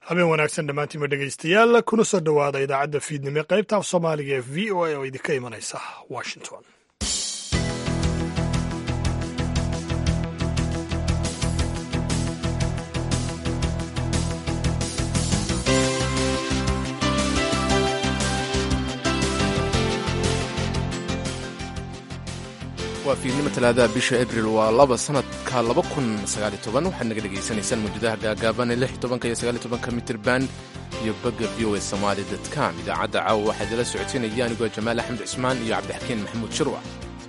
habeen wanaagsan dhammaantiinba dhegaystayaal kuna soo dhowaada idaacadda fiidnimo qaybta af soomaaliga ee v o a oo idinka imanaysa washington waa fiidnimo talaadaha bisha abril waa laba sanadka laba kun sagaali toban waxaad naga dhegaysanaysaan mawjadaha gaagaaban ee lix tobanka iyo sagaali tobanka mitirban iyo bagga v o a somaali com idaacadda caawa waxaa idila socodsiinaya anigoo jamaal axmed cismaan iyo cabdixakiin maxamuud shirwac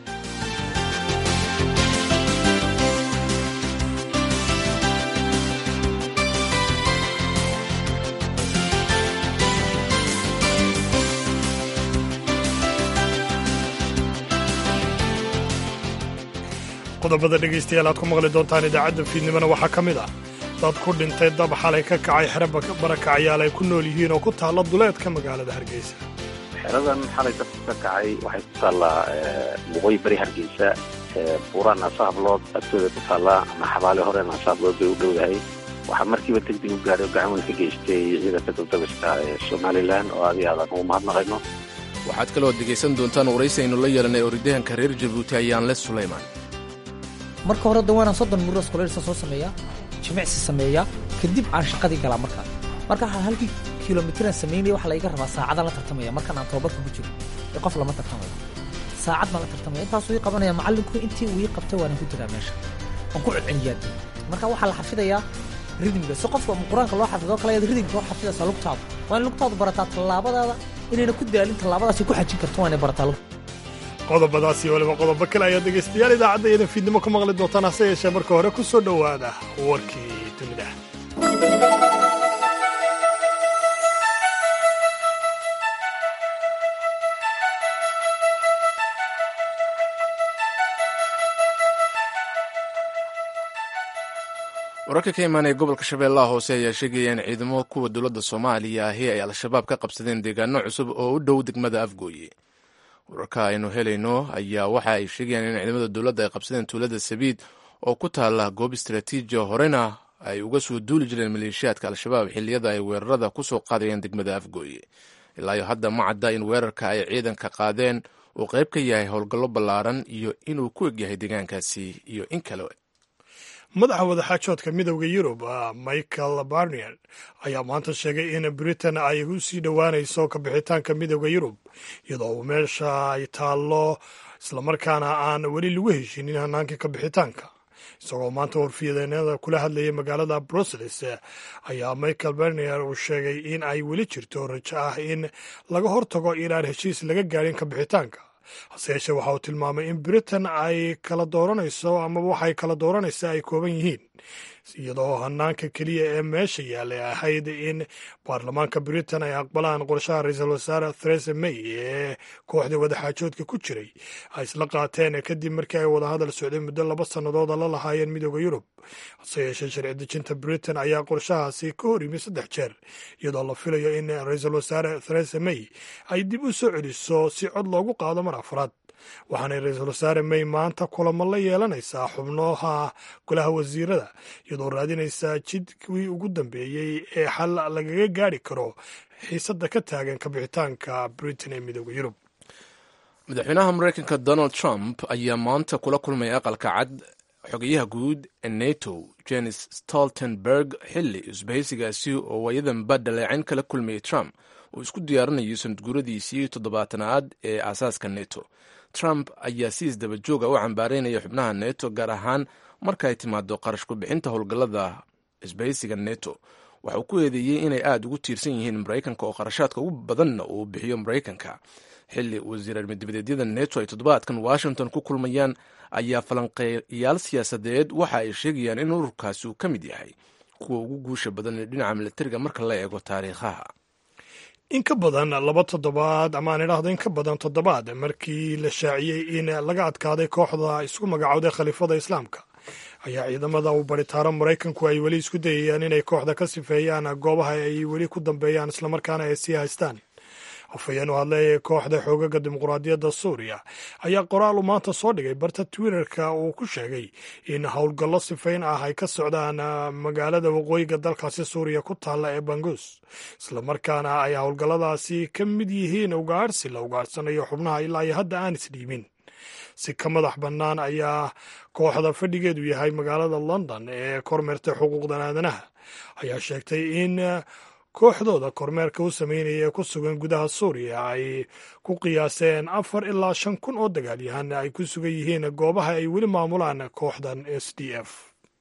qodobada dhegaystayaal aad ku maqli doontaan idaacadda fiidnimona waxaa ka mid ah dad ku dhintay dab xalay ka kacay xero barakacyaal ay ku nool yihiin oo ku taalla duleedka magaalada hargeysa xeradan xalay dabka ka kacay waxay ku taallaa waqooyi bari hargeysa buuraa naasa hablood agtooda ku taallaa ama xabaale hore naasa hablood bay u dhowdahay waxaa markiiba degdeg u gaadhay oo gacan weyn ka geystay ciidanka dabdabiska ee somalilan oo adi aadan ugu mahadnaqayno waxaad kaloo dhegaysan doontaan waraysi aynu la yeelanay orodyahanka reer jabuuti ayaanle sulaymaan marka hore da waanaan soddon muros koleelsa soo sameeyaa jimicsi sameeyaa kadib aan shaqadii galaa markaa marka halkii kilomitiraan samaynaya waxaa laiga rabaa saacadaan la tartamaya markaan aan tababarka ku jiro ee qof lama tartamayo saacad baan la tartamaya intaasuu ii qabanaya macallinku intii uu ii qabtay waanaan ku jiraa meesha waan ku celceliyaa marka waxaa la xafidayaa ridmiga si qofka qur-aanka loo xafido kale ayaad ridmika loo xafidaysaa lugtaadu waa in lugtaadu barataa tallaabadaada inayna ku daalin tallaabadaasay ku xajin karto waa inay barataa lugta qodobadaas iyo waliba qodobo kale ayaad dhegaystayaal idaacadda idan fiidnimo ku maqli doontaan hase yeeshee marka hore ku soo dhowaada warkii dunida wararka ka imaanaya gobolka shabeellaha hoose ayaa sheegaya in ciidamo kuwa dowladda soomaaliya ahi ay al-shabaab ka qabsadeen deegaano cusub oo u dhow degmada afgooye wararka aynu helayno ayaa waxa ay sheegayaan in ciidamada dowladda ay qabsadeen tuulada sabiid oo ku taalla goob istaraatiijiya horena ay uga soo duuli jireen maleeshiyaadka al-shabaab xilliyada ay weerarada ku soo qaadayeen degmada afgooye ilaayo hadda ma cadda in weerarka ay ciidanka qaadeen uu qayb ka yahay howlgallo ballaaran iyo inuu ku egyahay deegaankaasi iyo in kale madaxa wadaxaajoodka midowda yurub michael barnier ayaa maanta sheegay in britain ay u sii dhowaanayso kabixitaanka midowda yurub iyadoo uu meesha ay taallo islamarkaana aan weli lagu heshinin hanaankii kabixitaanka isagoo maanta warfiyadeennada kula hadlayay magaalada brussels ayaa michael barnier uu sheegay in ay weli jirto rajo ah in laga hortago inaan heshiis laga gaadhin kabixitaanka hase yeeshee waxa uu tilmaamay in britain ay kala dooranayso amaba waxay kala dooranaysa ay kooban yihiin iyadoo hanaanka keliya ee meesha yaallay ahayd in baarlamaanka britain ay aqbalaan qorshaha ra-iisul wasaare theresa may ee kooxda wadaxaajoodka ku jiray ay isla qaateen kadib markii ay wadahadal socday muddo laba sannadooda la lahaayeen midooda yurub hase yeeshee sharci dejinta britain ayaa qorshahaasi ka hor yimi saddex jeer iyadoo la filayo in ra-iisul wasaare theresa may ay dib u soo celiso si cod loogu qaado mar afraad waxaanay ra-iisul wasaare may maanta kulamo la yeelanaysaa xubnaha golaha wasiirada iyadoo raadinaysaa jidkii ugu dambeeyey ee xal lagaga gaari karo xiisadda ka taagan kabixitaanka britain ee midooda yurub madaxweynaha mareykanka donald trump ayaa maanta kula kulmay aqalka cad xogayaha guud ee nato jenis stoltenberg xilli isbahaysigaasi oo waayadanba dhaleecayn kala kulmayay trump uu isku diyaarinayo sanadguuradiisii toddobaatanaad ee aasaaska neto trump ayaa si isdaba jooga u cambaaraynaya xubnaha neto gaar ahaan marka ay timaado qarash ku-bixinta howlgallada isbahaysiga neto waxa uu ku eedeeyey inay aada ugu tiirsan yihiin maraykanka oo qarashaadka ugu badanna uu bixiyo maraykanka xilli wasiir armidibadeedyada neto ay toddobaadkan washington ku kulmayaan ayaa falanqeeyaal siyaasadeed waxa ay sheegayaan in ururkaasi uu ka mid yahay kuwa ugu guusha badan ee dhinaca milatariga marka la eego taariikhaha in ka badan laba toddobaad ama aan idhaahdo in ka badan toddobaad markii la shaaciyey in laga adkaaday kooxda isku magacowday khaliifada islaamka ayaa ciidamada uu baritaaro maraykanku ay weli isku dayayaan inay kooxda ka sifeeyaan goobaha ay weli ku dambeeyaan islamarkaana ay sii haystaan afhayeen u hadlay kooxda xoogaga dimuqraadiyadda suuriya ayaa qoraal uu maanta soo dhigay barta twitterka uu ku sheegay in howlgallo sifayn ah ay ka socdaan magaalada waqooyiga dalkaasi suuriya ku taalla ee bangus islamarkaana ay howlgalladaasi ka mid yihiin ugaadhsi la ugaadhsanayo xubnaha ilaa iyo hadda aan isdhiibin si ka madax bannaan ayaa kooxda fadhigeedu yahay magaalada london ee kormeerta xuquuqdan aadanaha ayaa sheegtay in kooxdooda kormeerka u sameynaya ee ku sugan gudaha suuriya ay ku qiyaaseen afar ilaa shan kun oo dagaalyahan ay ku sugan yihiin goobaha ay weli maamulaan kooxdan s d f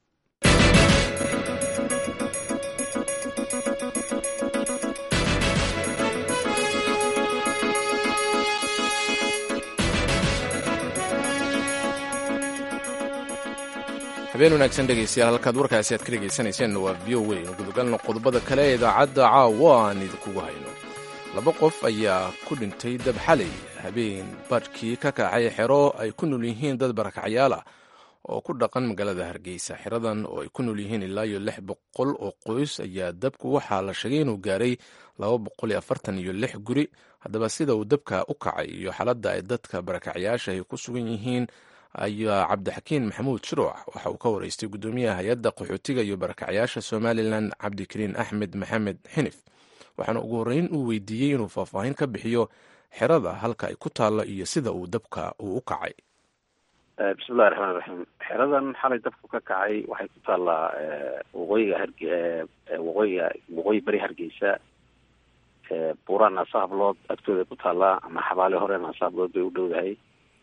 habeen wanaagsan dhegeystayaal halkaad warkaasi aad ka dhegaysanayseen waa v o a gudogalna qodobada kale ee idaacadda caawa aan idinkugu hayno laba qof ayaa ku dhintay dab xalay habeen badhkii ka kacay xero ay ku nool yihiin dad barakacyaal ah oo ku dhaqan magaalada hargeysa xeradan oo ay ku nool yihiin ilaa iyo lix boqol oo qoys ayaa dabku waxaa la sheegay inuu gaaray laba boqol iyo afartan iyo lix guri haddaba sida uu dabka u kacay iyo xaaladda ay dadka barakacyaasha ay ku sugan yihiin ayaa cabdixakiin maxamuud shiruuc waxa uu ka waraystay guddoomiyaha hay-adda qaxootiga iyo barakacyaasha somalilan cabdikariin axmed maxamed xinif waxaana ugu horreyn uu weydiiyey inuu faahfaahin ka bixiyo xerada halka ay ku taallo iyo sida uu dabka uu u kacay bismillahi raxmaan raxiim xeradan xalay dabku ka kacay waxay ku taallaa waqooyiga harge waqooyiga waqooyi beri hargeysa buuraan naasahablood agtooda ku taallaa ama xabaale hore naasahablood bay u dhowdahay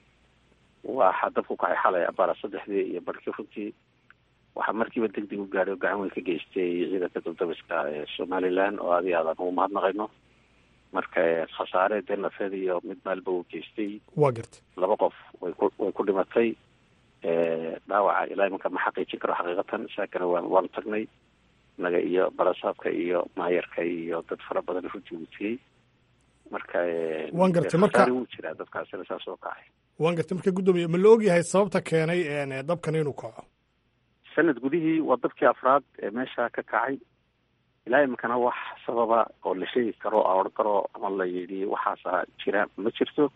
waxaa dabku kacay xalay abaara saddexdii iyo barhkii runtii waxaa markiiba deg deg u gaadhay oo gacan weyn ka geystay ciidanka dabdabiska ee somalilan oo adi aadaan ugu mahadnaqayno marka khasaare dee nafeed iyo mid maalba uu geystay waa garta laba qof way ku way ku dhimatay dhaawaca ilaa imanka ma xaqiijin karo xaqiiqatan saakana waan waanu tagnay naga iyo barasaabka iyo maayarka iyo dad fara badan runtii wutiyey marka waan gartay marka wuu jiraa dadkaasina saas oo kacay waan gartay marka guddoomiye ma la ogyahay sababta keenay dabkan inuu kaco sanad gudihii waa dabkii afraad ee meesha ka kacay ilaa iminkana wax sababa oo la sheegi karo a odhan karo ama la yidhi waxaasa jira ma jirto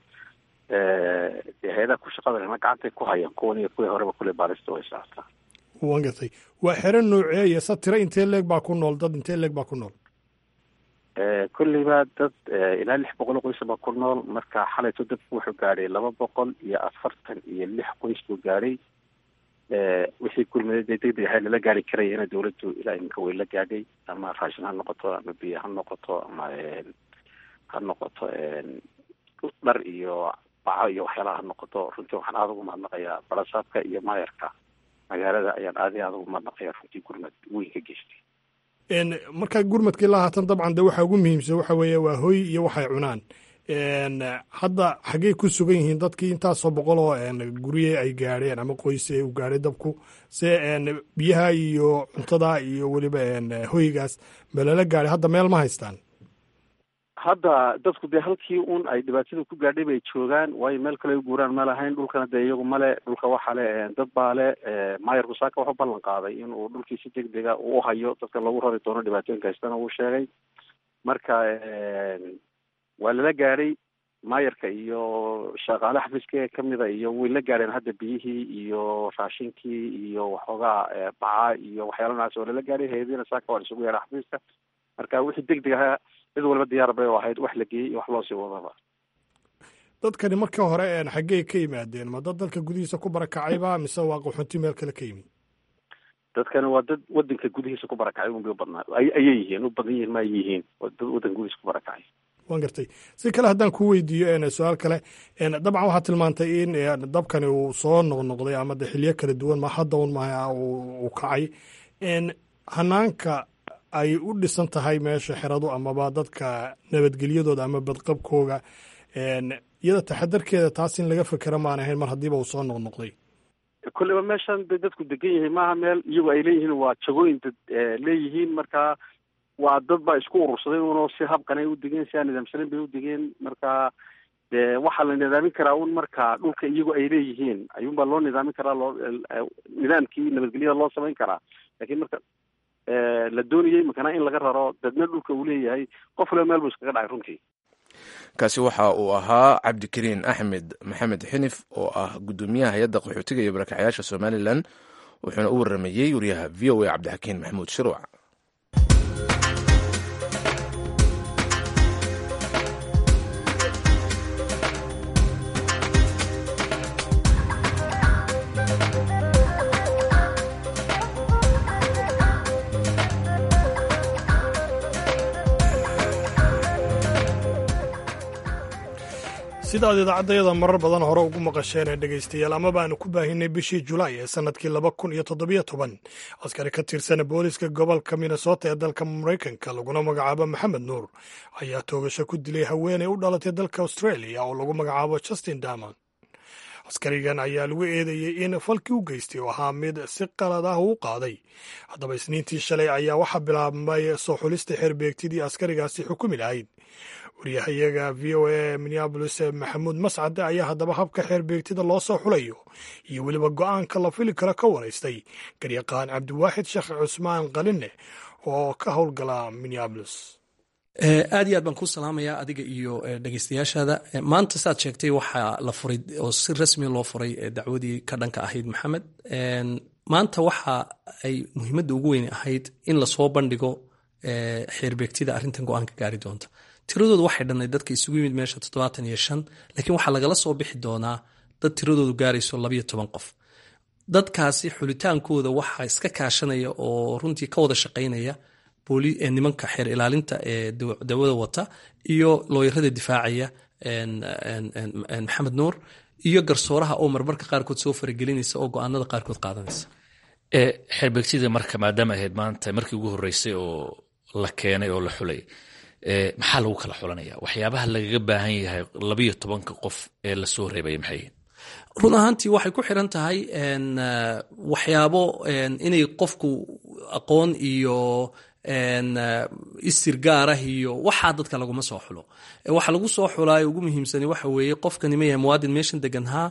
dee hay-adaha ku shaqada lena gacantay ku hayaan kuwan iyo kuwii horeba kule baarista way socotaa waan gartay waa xero nooceeya se tiro intee leeg baa ku nool dad intee leeg baa ku nool kolleyba dad ilaa lix boqol oo qoysa baa ku nool marka xalayto dabku wuxuu gaadhay laba boqol iyo afartan iyo lix qoys buu gaadhay wixii kulmada dee deg deg ahay lala gaari karayana dawladdu ilaa iminka way la gaadhay ama raashin ha noqoto ama biyo ha noqoto ama ha noqoto dhar iyo baco iyo waxyaalaha ha noqoto runtii waxaan aada ugu mahadnaqayaa balasaabka iyo maayarka magaalada ayaan aadi aada ugu mahadnaqaya runtii gurmad weyn ka geystay markaa gurmadka ilaa haatan dabcan de waxaa ugu muhiimsan waxa weeye waa hoy iyo waxay cunaan hadda xaggey ku sugan yihiin dadkii intaasoo boqol oo gurye ay gaadheen ama qoyse u gaadhay dabku se biyaha iyo cuntada iyo weliba hoygaas ma lala gaadhay hadda meel ma haystaan hadda dadku dee halkii un ay dhibaatada ku gaadhay bay joogaan waayo meel kale u guuraan ma lahayn dhulkana dee iyagu male dhulka waxaa le dad baa le maayarku saaka wuxuu ballan qaaday inuu dhulkii si deg dega uu hayo dadka lagu rari doono dhibaatooyinka haystana uu sheegay marka waa lala gaadhay maayarka iyo shaqaale xafiiska ee kamida iyo way la gaadheen hadda biyihii iyo raashinkii iyo waxoogaa baca iyo waxyaala noocaas waa lala gaadhay hay-adiina saaka waa isugu yeedha xafiiska marka wixii deg deg ahaa cid walba diyaar bay oo ahayd wax la geeyey iyo wax loo sii wadaba dadkani marka hore xaggey ka yimaadeen ma dad dalka gudihiisa ku barakacayba mise waa qaxoonti meel kale ka yimid dadkani waa dad wadanka gudihiisa ku barakacay unbay ubadnaa ayay yihiin u badan yihiin ma ay yihiin waa dad wadanka gudihiisa ku barakacay waan gartay si kale haddaan ku weydiiyo su-aal kale dabcan waxaad tilmaantay in dabkani uu soo noqnoqday ama de xiliyo kala duwan ma hadda un ma uu kacay hanaanka ay u dhisan tahay meesha xeradu amaba dadka nabadgelyadooda ama badqabkooga iyada taxadarkeeda taas in laga fekera maan ahayn mar haddiiba uu soo noqnoqday kolleyba meeshan bay dadku degan yihiin maaha meel iyagu ay leeyihiin waa jagooyin dad leeyihiin marka waa dad baa isku urursaday unoo si habkan ay u degeen si aan nidaamsanin bay u degeen marka dee waxaa la nidaamin karaa un marka dhulka iyagu ay leeyihiin ayuunbaa loo nidaamin karaa loo nidaamkii nabadgelyada loo samayn karaa lakiin marka la doonayay makana in laga raro dadna dhulka uu leeyahay qof waliba meel buu iskaga dhacay runtii kaasi waxa uu ahaa cabdikariin axmed maxamed xinif oo ah gudoomiyaha hay-adda qaxootiga iyo barakacyaasha somalilan wuxuuna u waramayey wariyaha v o a cabdixakiin maxamuud shiruuc sidaad idaacaddayada marar badan hore ugu maqasheen ee dhegaystayaal amaba aanu ku baahinay bishii julaay ee sannadkii laba kun iyo toddobiyo toban askari ka tirsan booliska gobolka minnesota ee dalka maraykanka laguna magacaabo maxamed nuur ayaa toogasho ku dilay haweeney u dhalatay dalka australia oo lagu magacaabo justin damond askarigan ayaa lagu eedeeyey in falkii u geystay oo ahaa mid si qalad ah uu qaaday haddaba isniintii shalay ayaa waxaa bilaabmay soo xulista xeerbeegtidii askarigaasi xukumi lahayd waryahayaga v o a minneabolis maxamuud mascade ayaa haddaba habka xeerbeegtida loo soo xulayo iyo weliba go'aanka la fili karo ka waraystay garyaqaan cabdiwaaxid sheekh cusmaan qaline oo ka howlgala minneabolis aad iyo aad baan kuu salaamayaa adiga iyo dhegeystayaashaada maanta saad sheegtay waxaa la furay oo si rasmiya loo furay dacwadii ka dhanka ahayd maxamed maanta waxa ay muhiimadda ugu weyn ahayd in lasoo bandhigo xeerbeegtida arrintan go-aanka gaari doonta tiradoodu waxay dhannayd dadka isugu yimid meesha toddobaatan iyo shan laakiin waxaa lagala soo bixi doonaa dad tiradoodu gaarayso labayo toban qof dadkaasi xulitaankooda waxaa iska kaashanaya oo runtii ka wada shaqaynaya nimanka xeer ilaalinta ee dawada wata iyo looyarada difaacaya maxamed nuur iyo garsooraha oo marmarka qaarkood soo faragelinaysa oo go-aanada qaarkood qaadanaysa xeerbeegtida marka maadaama ahayd maanta markii ugu horreysay oo la keenay oo la xulay maxaa lagu kala xulanaya waxyaabaha lagaga baahan yahay labayo tobanka qof ee lasoo reebaya maxay run ahaantii waxay ku xiran tahay waxyaabo inay qofku aqoon iyo istir gaarah iyo waxaa dadka laguma soo xulo waxa lagu soo xulaayo ugu muhiimsani waxa weeye qofkani ma yahay muwaadin meeshan deganhaa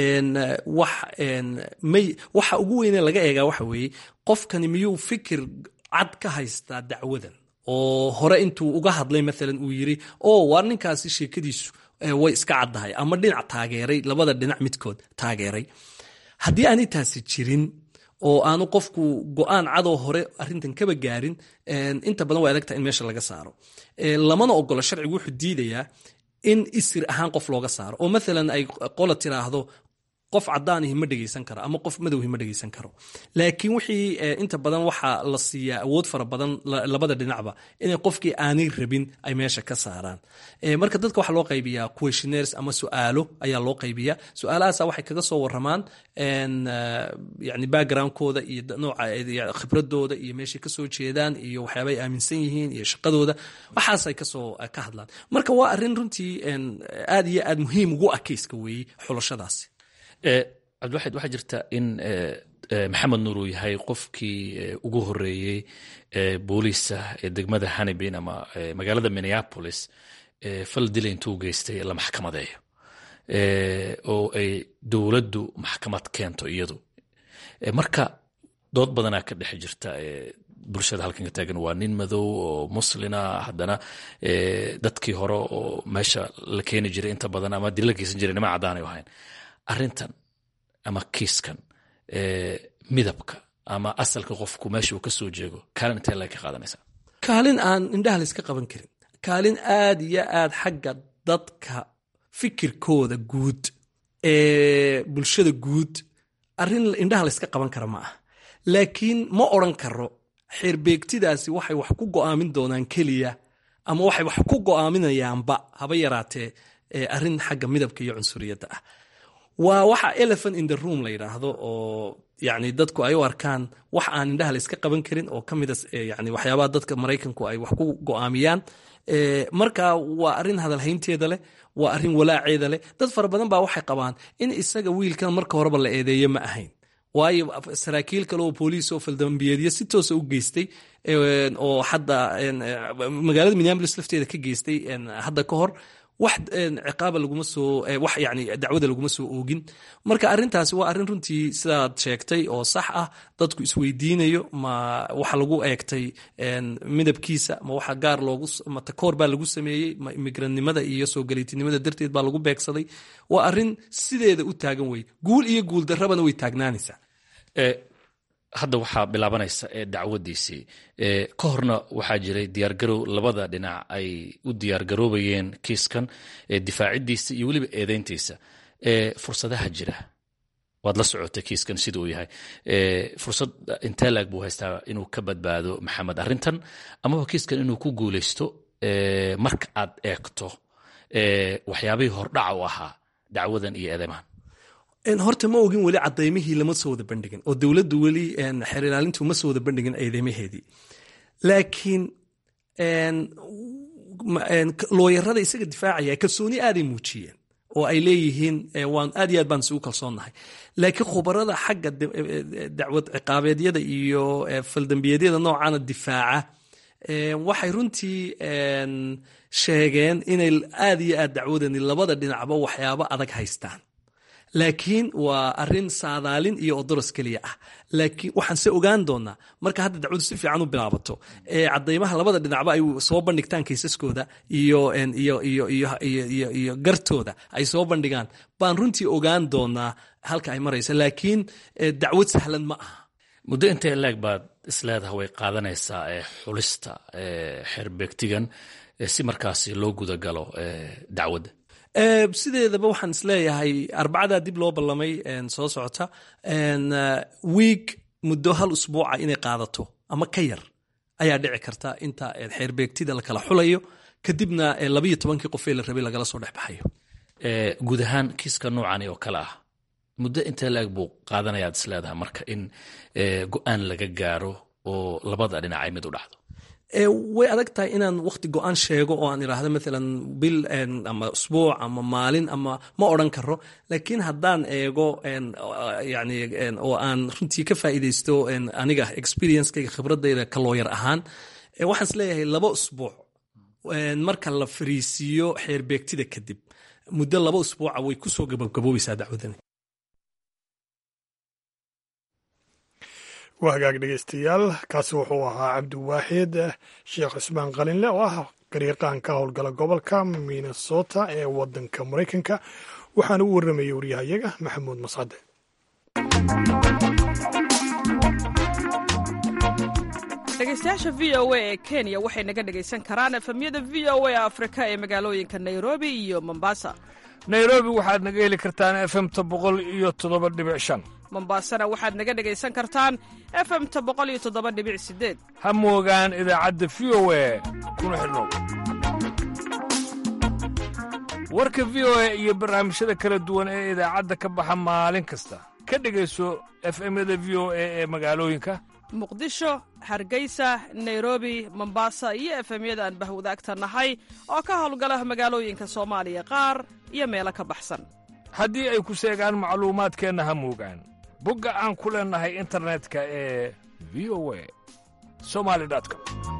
waxa ugu weyne laga eegaa waxa weeye qofkani miyuu fikir cad ka haystaa dacwadan oo hore intuu uga hadlay maalan uu yiri o waar ninkaasi sheekadiisu way iska caddahay ama dhinac taageeray labada dhinac midkood taageeray haddii aanay taasi jirin oo aanu qofku go-aan cadoo hore arintan kaba gaarin inta badan way adagtaha in meesha laga saaro lamana ogolo sharcigu wuxuu diidayaa in isir ahaan qof looga saaro oo maalan ay qola tiraahdo qof cadaanihi ma dhegeysan karo ama qof madowhi ma dhegeysan karo laakiin wixii inta badan waxaa la siiyaa awood fara badan labada dhinacba inay qofkii aanay rabin ay meesha ka saaraan marka dadka waxaa loo qaybiyaa questionaires ama su'aalo ayaa loo qaybiyaa su-aalahaasa waxay kaga soo waramaan yani backgroundkooda iyo nooca khibradooda iyo meeshay kasoo jeedaan iyo waxyaaba ay aaminsan yihiin iyo shaqadooda waxaasay kasoo ka hadlaan marka waa arrin runtii aad iyo aad muhiim ugu ah keyska weeye xulashadaasi cabdiwaxid waxaa jirta in maxamed nuur uu yahay qofkii ugu horeeyey booliisa ee degmada hanibin ama magaalada minneapolis fal dila intuu geystay la maxkamadeeyo oo ay dowladdu maxkamad keento iyadu marka dood badanaa ka dhex jirta bulshada halkan ka taagan waa nin madow oo muslina haddana dadkii hore oo meesha la keeni jiray inta badan ama dila geysan jiray nima caddaanay ahayn arrintan ama kiiskan midabka ama asalka qofku meesha uu ka soo jeego kaalin intee laga ka qaadanaysaa kaalin aan indhaha la iska qaban karin kaalin aad iyo aad xagga dadka fikirkooda guud ee bulshada guud arrin indhaha la iska qaban kara ma ah laakiin ma odran karo xeerbeegtidaasi waxay wax ku go'aamin doonaan keliya ama waxay wax ku go'aaminayaanba haba yaraatee arrin xagga midabka iyo cunsuriyadda ah waa waxa elephant in the room la yidhaahdo oo yani dadku ay u arkaan wax aan indhaha la iska qaban karin oo ka mida yani waxyaabaha dadka maraykanku ay wax ku go'aamiyaan marka waa arrin hadalhaynteeda leh waa arrin walaaceeda leh dad fara badan baa waxay qabaan in isaga wiilkan marka horeba la eedeeye ma ahayn waayo saraakiil kale oo booliis oo faldambiyeedyo si toosa u geystay oo hadda magaalada minneapolis lafteeda ka geystay hadda ka hor wax ciqaaba laguma soo wax yani dacwada laguma soo oogin marka arrintaasi waa arrin runtii sidaad sheegtay oo sax ah dadku isweydiinayo ma waxa lagu eegtay midabkiisa ma waxa gaar loogu ma takoor baa lagu sameeyey ma imigranimada iyo soo galiitinimada darteed baa lagu beegsaday waa arrin sideeda u taagan wey guul iyo guul darrabana way taagnaanaysaa hadda waxaa bilaabanaysa dacwadiisii ka horna waxaa jiray diyaargarow labada dhinac ay u diyaargaroobayeen kiiskan difaacidiisa iyo weliba eedeyntiisa fursadaha jira waad la socotay kiiskan sida uu yahay fursad intee laag buu haystaa inuu ka badbaado maxamed arrintan amaba kiiskan inuu ku guuleysto marka aad eegto waxyaabihii hordhaca u ahaa dacwadan iyo eedeymahan horta ma ogin weli cadaymihii lama soo wada bandhigin oo dowladdu weli xeer ilaalintu ma soo wada bandhigin eedeymaheedii laakiin looyarada isaga difaacaya kalsooni aaday muujiyeen oo ay leeyihiin waan aad iyo aad baan isugu kalsoonnahay laakiin khubarada xagga dacwad ciqaabeedyada iyo faldambiyeedyada noocaana difaaca waxay runtii sheegeen inay aad iyo aad dacwadani labada dhinacba waxyaabo adag haystaan laakiin waa arin saadaalin iyo odoros keliya ah laakiin waxaan se ogaan doonaa marka hadda dacwadu si fiican u bilaabato ee cadaymaha labada dhinacba ay soo bandhigtaan kaysaskooda iyo iyo gartooda ay soo bandhigaan baan runtii ogaan doonaa halka ay maraysa laakiin dacwad sahlan ma aha muddo intee laeg baad isleedaha way qaadanaysaa xulista xerbeegtigan si markaasi loo gudagalo dacwadda sideedaba waxaan isleeyahay arbacadaa dib loo ballamay soo socota wiig muddo hal usbuuca inay qaadato ama ka yar ayaa dhici karta inta xeerbeegtida la kala xulayo kadibna labayo tobankii qofee la rabay lagala soo dhexbaxayo guud ahaan kiiska noocani oo kale ah muddo intee la-eg buu qaadanayaad isleedahay marka in go-aan laga gaaro oo labada dhinacay mid u dhacdo way adag tahay inaan wakti go-aan sheego oo aan idhaahdo maalan bil ama usbuuc ama maalin ama ma odran karo laakiin haddaan eego yani oo aan runtii ka faa'iidaysto aniga experiencekayga khibradayda ka looyar ahaan waxaan is leeyahay laba usbuuc marka la fariisiiyo xeerbeegtida kadib muddo laba usbuuca way kusoo gabagaboobaysaa dacwadani waa hagaag dhegeystayaal kaasi wuxuu ahaa cabdiwaaxid sheekh cismaan qalinle oo ah gariiqaan ka howlgala gobolka minnesota ee wadanka maraykanka waxaana u warramayay waryahayaga maxamuud mascade dhegeystayaasha v o a ee kenya waxay naga dhegaysan karaan efemyada v o a afrika ee magaalooyinka nairobi iyo mombasa nairobi waxaad naga heli kartaan efemta boqol iyo toddoba dhibic shan mombasana waxaad naga dhegaysan kartaan efemta boqol iyo toddoba dhibic sideed ha moogaan idaacadda v o a kuna xidhnow warka v o a iyo barnaamijyada kala duwan ee idaacadda ka baxa maalin kasta ka dhegayso efemyada v o a ee magaalooyinka muqdisho hargeysa nairobi mombasa iyo efemyada aan bahwadaagta nahay oo ka howlgala magaalooyinka soomaaliya qaar iyo meelo ka baxsan haddii ay ku seegaan macluumaadkeenna ha moogaan bogga aan ku leennahay internetka ee v o a somali com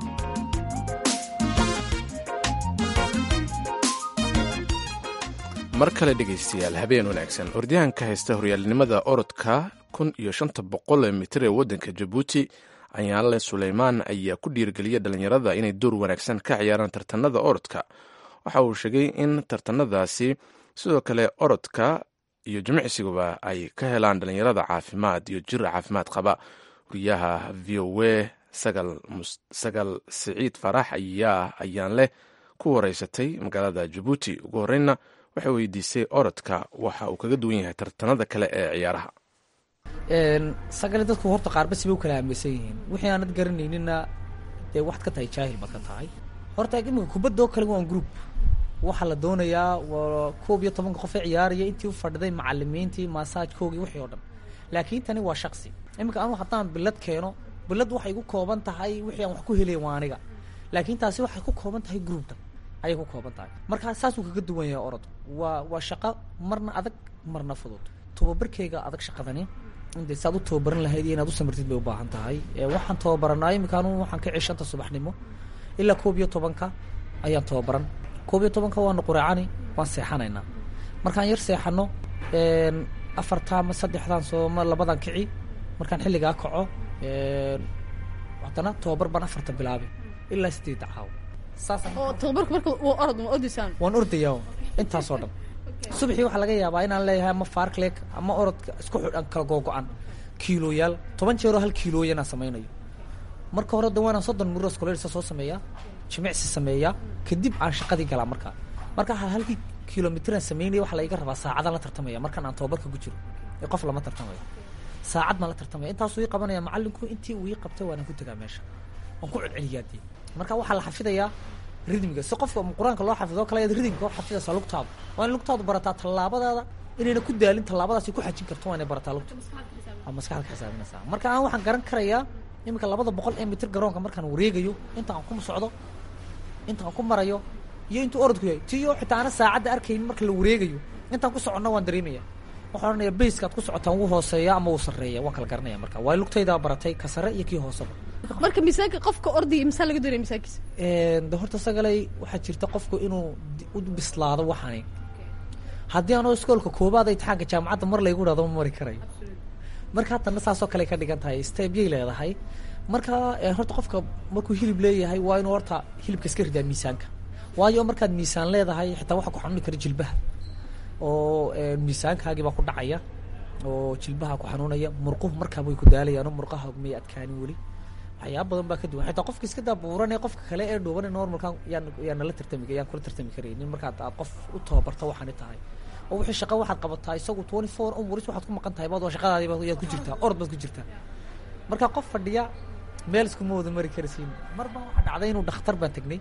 mar kale dhegaystayaal habeen wanaagsan ordayahanka haysta horyaalnimada orodka kun iyo shanta boqol mitir ee waddanka jabuuti ayaanle suleymaan ayaa ku dhiirgeliyay dhallinyarada inay door wanaagsan ka ciyaaraan tartanada orodka waxa uu sheegay in tartanadaasi sidoo kale orodka iyo jimicsiguba ay ka helaan dhallinyarada caafimaad iyo jir caafimaad qaba wariyaha v o a sagal siciid farax ayaa ayaan leh ku wareysatay magaalada jabuuti ugu horreynna waxay weydiisay orodka waxa uu kaga duwan yahay tartanada kale ee ciyaaraha sagale dadku horta qaarba sibay u kala aaminsan yihiin wixii aanad garanaynina dee waxaad ka tahay jaahil baad ka tahay horta iminka kubadoo kale waan group waxaa la doonayaa waa koob iyo tobanka qof ee ciyaaraya intii u fadhiday macalimiintii maasaajkoogii wixii oo dhan laakiin tani waa shaksi iminka anu haddaan bilad keeno bilad waxay ku kooban tahay wixii aan wax ku helay waa aniga laakiin taasi waxay ku kooban tahay grouptan ayay ku kooban tahay markaa saasuu kaga duwan yahay orod waa waa shaqo marna adag marna fudud tababarkeyga adag shaqadani intay saad u tababaran lahayd iyo inaad u samirtid bay u baahan tahay waxaan tababaranaa iminka anu waxaan ka cishanta subaxnimo ilaa koob iyo tobanka ayaan tababaran koob iyo tobanka waanu qureecani waan seexanaynaa markaan yar seexano afarta ama saddexdaan sooma labadan kici markaan xilligaa kaco haddana tobabar baan afarta bilaabay ilaa sideedda caawo saasaan oo tababarka marka uu orod ma ordisaan waan ordayaa intaasoo dhan subaxii waxaa laga yaabaa inaan leeyahay ama farclek ama orodka isku xidhan kala googo-an kiilooyaal toban jeeroo hal kiilooya inaan samaynayo marka hore da waanaan soddon muros kolersa soo sameeyaa jimicsi sameeyaa kadib aan shaqadii galaa markaa marka halkii kilomitraan sameynaya waxaa laiga rabaa saacadaan la tartamaya markaan aan tababarka ku jiro ee qof lama tartamayo saacad baan la tartamaya intaasuu ii qabanaya macallinku intii uu ii qabtay waanaan ku tegaa meesha waan ku celceliyaa dee marka waxaa la xafidayaa ridmiga si qofka qur-aanka loo xafido kale ayaad ridmika u xafidaysaa lugtaadu waa in lugtaadu barataa tallaabadaada inayna ku daalin tallaabadaasi ku xajin karto waa inay barataa lugta aa maskaxda ka xisaabinaysaa marka aan waxaan garan karayaa iminka labada boqol ee mitir garoonka markaan wareegayo inta aan ku socdo inta aan ku marayo iyo intuu orodku yahay tiyo xitaa ana saacadda arkaynin marka la wareegayo intaan ku soconna waan dareemaya waxaan odhanaya bayskaad ku socotaan wuu hooseeya ama wuu sarreeya waan kala garanaya marka waa lugtaydaa baratay ka sare iyo kii hooseba marka miisaanka qofka ordaya misaa laga doonaya miisaankiisa de horta sagalay waxaa jirta qofku inuu u bislaado waxaani haddii anoo iskoolka koobaad imtixaanka jaamacadda mar laygu dhahdo ma mari karayo marka haddana saasoo kale ka dhigan tahay stebyay leedahay marka horta qofka markuu hilib leeyahay waa inuu horta hilibka iska ridaa miisaanka waayo markaad miisaan leedahay xitaa waxaa ku xanuuni kara jilbaha oo miisaankaagii baa ku dhacaya oo jilbaha ku xanuunaya murquhu markaaba way ku daalayaan oo murqaha may adkaanin weli waxyaaba badan baa ka duwan xitaa qofka iska daa buuran ee qofka kale ee dhuuban normalkan yaan yaan nala tartami yaan kula tartami karaynin markaad aad qof u tababarto waxaani tahay oo wixii shaqa waxaad qabataa isagu twenty four hours waxaad ku maqan tahay baad waa shaqadaadiiba yaad ku jirtaa orod baad ku jirtaa marka qof fadhiya meel iskuma wada mari karasiin mar baa waxaa dhacday inuu dhakhtar baan tegnay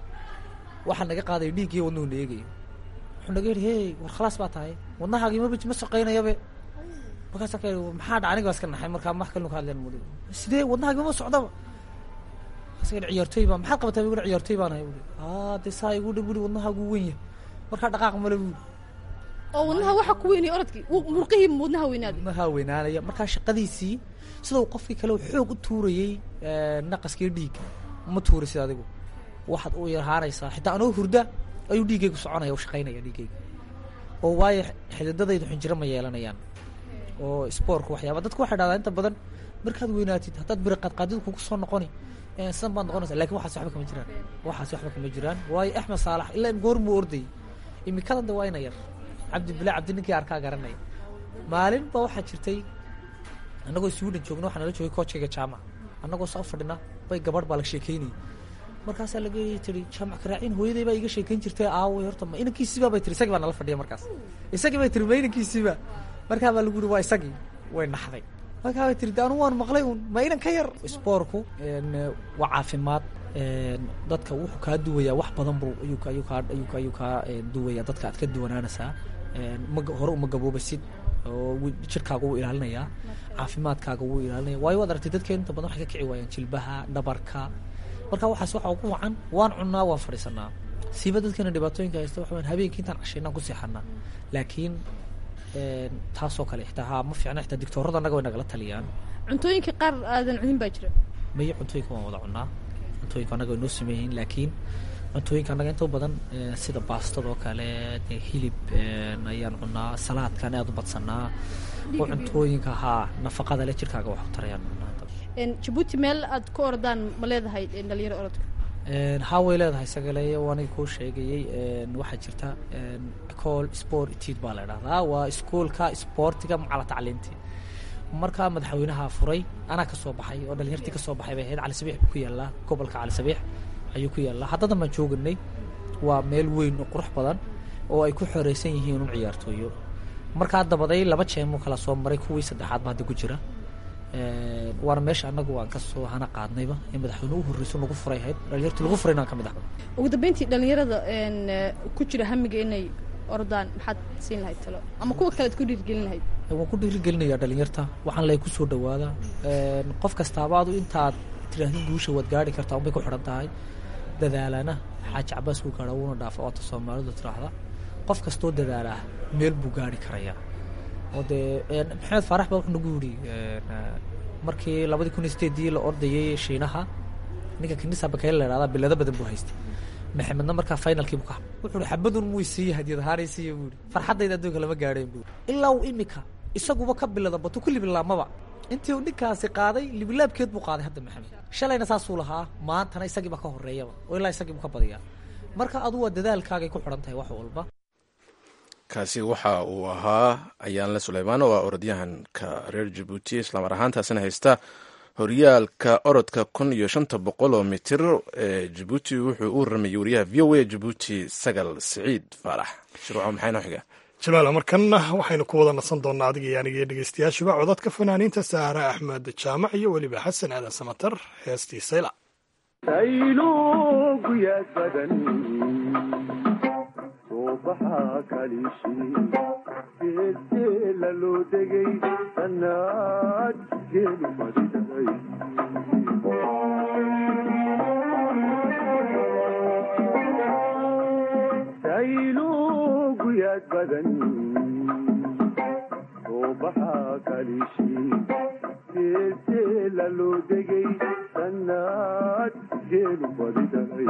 waxaa naga qaaday dhiiggii wadnuhu na eegayo wuxuu naga yidhi hey war khalaas baa tahay wadnahaagii maba ma shaqaynayabe markaasa ka maxaa dha aniga baa iska naxay markaa wax kalinu ka hadleen mudi sidee wadnahaagii mama socdaba markaasa ka ciyaartooy baa maxaad qabataa buu ciyaartooy baan ahay buri aa dee saa igu dhi buri wadnahaagu weyn yahay markaa dhaqaaq male buri oo wadnaha waxa ku weynaya orodkii murqihii wadnaha weynaada wadnaha weynaanaya markaa shaqadiisii sida uu qofkii kale xoog u tuurayey naqaskii dhiigga ma tuurisid adigu waxaad u yarhaanaysaa xitaa anoo hurda ayuu dhiiggaygu soconaya u shaqaynaya dhiiggayga oo waayo xididadaydu xinjiro ma yeelanayaan oo spoorku waxyaaba dadku waxay dhahdaa inta badan markaad weynaatid haddaad biri qaadqaadidu kugu soo noqoni sidan baad noqonaysa lakin waxaas waxba kama jiraan waxaas waxba kama jiraan waayo axmed saalax ilaa goormuu ordayay imikadan de waa ina yar cabdibila cabdi ninkii arkaa garanaya maalin ba waxaa jirtay annagoo sweden joogna waxaa nala joogay koojkayga jaamac annagoo saa fadhina bay gabadh baa la sheekeynayay markaasaa laga tiri jaamac karaacin hooyaday baa iga sheekeyn jirtay aaway horta ma inankiisiiba bay tiri isagii baa nala fadhiya markaas isagii bay tiri ma inankiisiiba markaa baa lagu yiri waa isagii way naxday markaa bay tiri de anu waan maqlay un ma inan ka yar spoorku waa caafimaad dadka wuxuu kaa duwayaa wax badan buu ayuu ayuu kaa ayuu ayuu kaa duwayaa dadka aad ka duwanaanaysaa ma hore uma gaboobasid oo jirkaaga wuu ilaalinayaa caafimaadkaaga wuu ilaalinaya waayo waad aragtay dadkeen inta badan waxay ka kici waayaan jilbaha dhabarka marka waxaas waxa ugu wacan waan cunnaa waan fadhiisanaa siiba dadkeena dhibaatooyinka haysta waxa weyan habeenkii intaan cashaynaan ku seexanaa laakiin taasoo kale xitaa haa ma fiicna xitaa dictoorada annaga way nagala taliyaan cuntooyinka qaar aadan cunin baa jira maye cuntooyinka waan wada cunaa cuntooyinka annaga way noo sameeyihiin laakiin cuntooyinka annaga inta badan sida baastadoo kale hilib ayaan cunaa salaadkan aad u badsanaa oo cuntooyinka haa nafaqada le jirkaaga wax u tarayaan cunaa jabuuti meel aad ku ordaan ma leedahay dhalinyaro orodka haa way leedahay sagaleeyo aniga kuu sheegayey waxaa jirta ecol sport tid baa la idhahdaa waa iskuolka sportiga macala tacliinti markaa madaxweynaha furay anaa kasoo baxay oo dhalinyartii kasoo baxay bay ahayd cali sabiix buu ku yaallaa gobolka cali sabiix ayuu ku yaallaa haddadan baan jooganay waa meel weyn oo qurux badan oo ay ku xoreysan yihiin un ciyaartooyo markaa dabaday laba jeemuu kala soo maray kuwii saddexaad ba hadda ku jira waana meesha anagu aan kasoo hana qaadnayba ee madaxweyne u horreyso lagu furay ahayd dhalinyartii lagu furayna aan ka mid ah ugu dambeyntii dhalinyarada ku jira hamiga inay ordaan maxaad siin lahayd talo ama kuwa kale ad ku dhiirgelin lahayd waan ku dhiirigelinayaa dhalinyarta waxaan lay ku soo dhawaada qof kastaaba adu intaad tiraahdi guusha waad gaari kartaa unbay ku xidhan tahay dadaalana xaaji cabaas wuu gaadha wuuna dhaafa oota soomaalidu tiraahda qof kastoo dadaalaa meel buu gaari karayaa oo dee maxamed faarax baa wuxuu nagu yidhi markii labadii kun iyo sideedii la ordayay shiinaha ninka kanisa bakayla la ihahdaa bilado badan buu haystay maxamedna markaa finalkiibu ka wuxuu hi xabadun muu siiye hadiyad ahaanay siiye buu ihi farxaddayda adduunka lama gaadheen buu ilaa uu imika isaguba ka bilada batu ku libilaamaba intii uu ninkaasi qaaday libilaabkeed buu qaaday hadda maxamed shalayna saasuu lahaa maantana isagiiba ka horreeyaba oo ilaa isagiibu ka badiyaa marka adu waa dadaalkaagay ku xidhan tahay wax walba kaasi waxa uu ahaa ayaanle suleymaan oo ah orodyahanka reer jabuuti islamar ahaantaasina haysta horyaalka orodka kun iyo shanta boqol oo mitir ee jabuuti wuxuu u waramayay wariyaha v o a jabuuti sagal siciid faarax shirwaco maxay noo xiga jamaal markanna waxaynu ku wada nasan doonnaa adiga iyo aniga iyo dhegeystayaashuba codadka fanaaniinta saare axmed jaamac iyo weliba xasan aadan samatar heestii sayla sayluguyaad badan suubaxa kalishi geelteela loo degay sannaad geelu fadhiday sayluguyaad badan suubaxa kalishi geelteela loo degay sannaad geelu fadhiday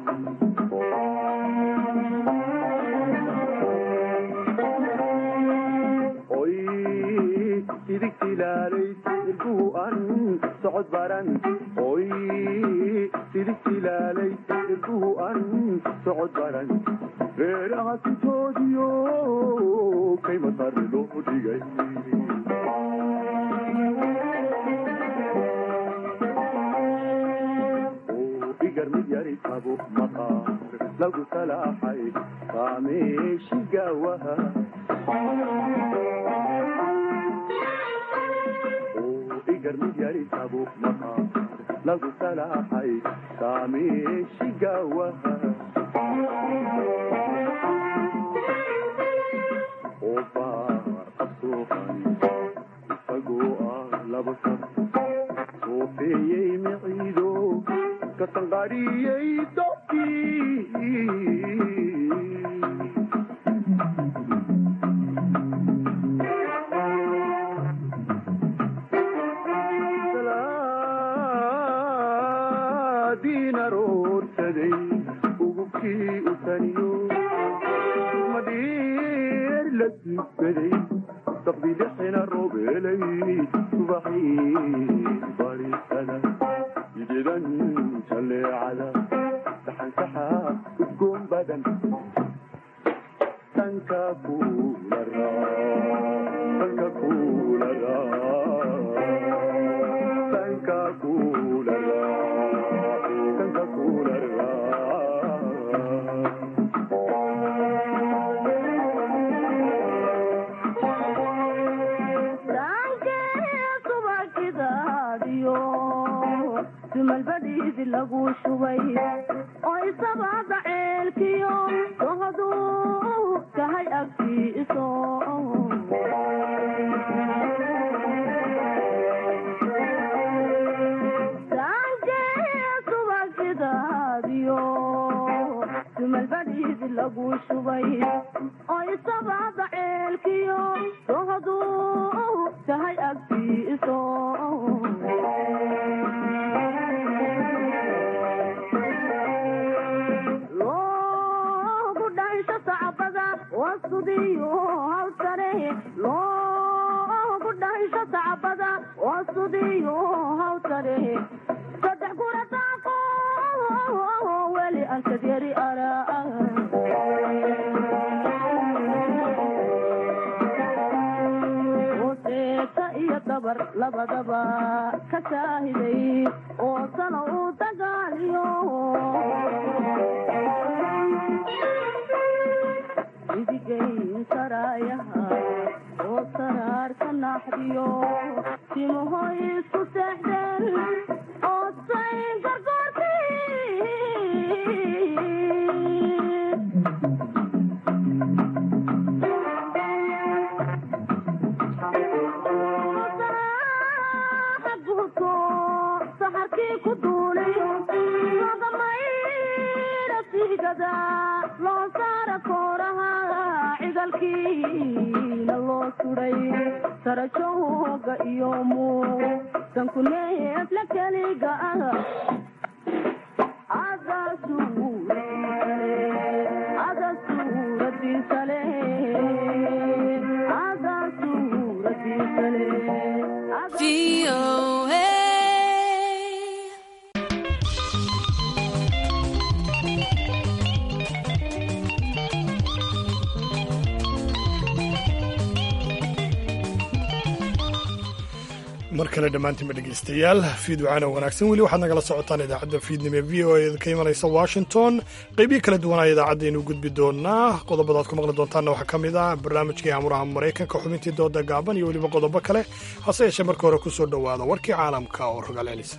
oy sidigtilaalay irbuhu an socod baran oy sidigtilaalay irbuhu an socod baran reeraha sintoodiyo kayma sarre loo dhigay igar mid yari tabo maqaar lagu salaaxay qaameeshi gaawaha igar mid yari tabo maqaar lagu salaaxay qaameeshi gaawaha oo baar qabsuuqan isagoo ah laba sab soofeeyey miciido katanqariyey dobkii salaadiin aroorsaday ugubkii u taniyo madhiir la duugaday dabdilixina roobelay subaxii barisada idedan jaleecada saxansaxa udgoon badan tanka kulara tanka kulara tanka kulara tanka kulara dumalbadiidi lagu shubay oo isabada ceelkiyo dohaduu tahay agtiiso subagidaadiyo dumalbadiidi lagu shubay oo isabada ceelkiyo dohaduu tahay agtiiso loogu dhansho sacbada wasudiyo hawsare loogu dhansho sacbada wasudiyo hawsare saddex kula daaqo weli ankadyari araa seeta iyo dabar labadaba ka shaahiday oo sano uu dagaaliyo idigayn saraayaha oo saraarka naaxdiyo timahoy isku seexdeen oo say gargoortii guudko saxarkii ku duulayo lagamaydha sigada loo saara kooraha cigalkiina loo suday sarajooga iyo muuqdanku neefla keliga ah mar kale dhammaantiinba dhegaystayaal fiid wacaana wanaagsan weli waxaad nagala socotaan idaacadda fiidnimo ee v o e ka imanaysa washington qeybihi kala duwanaa idaacaddaaynu gudbi doonaa qodobadaad ku maqli doontaanna waxaa ka mid ah barnaamijkii amuraha maraykanka xubintii dooda gaaban iyo weliba qodobo kale hase yeeshee marka hore ku soo dhowaada warkii caalamka oo rogaal celisa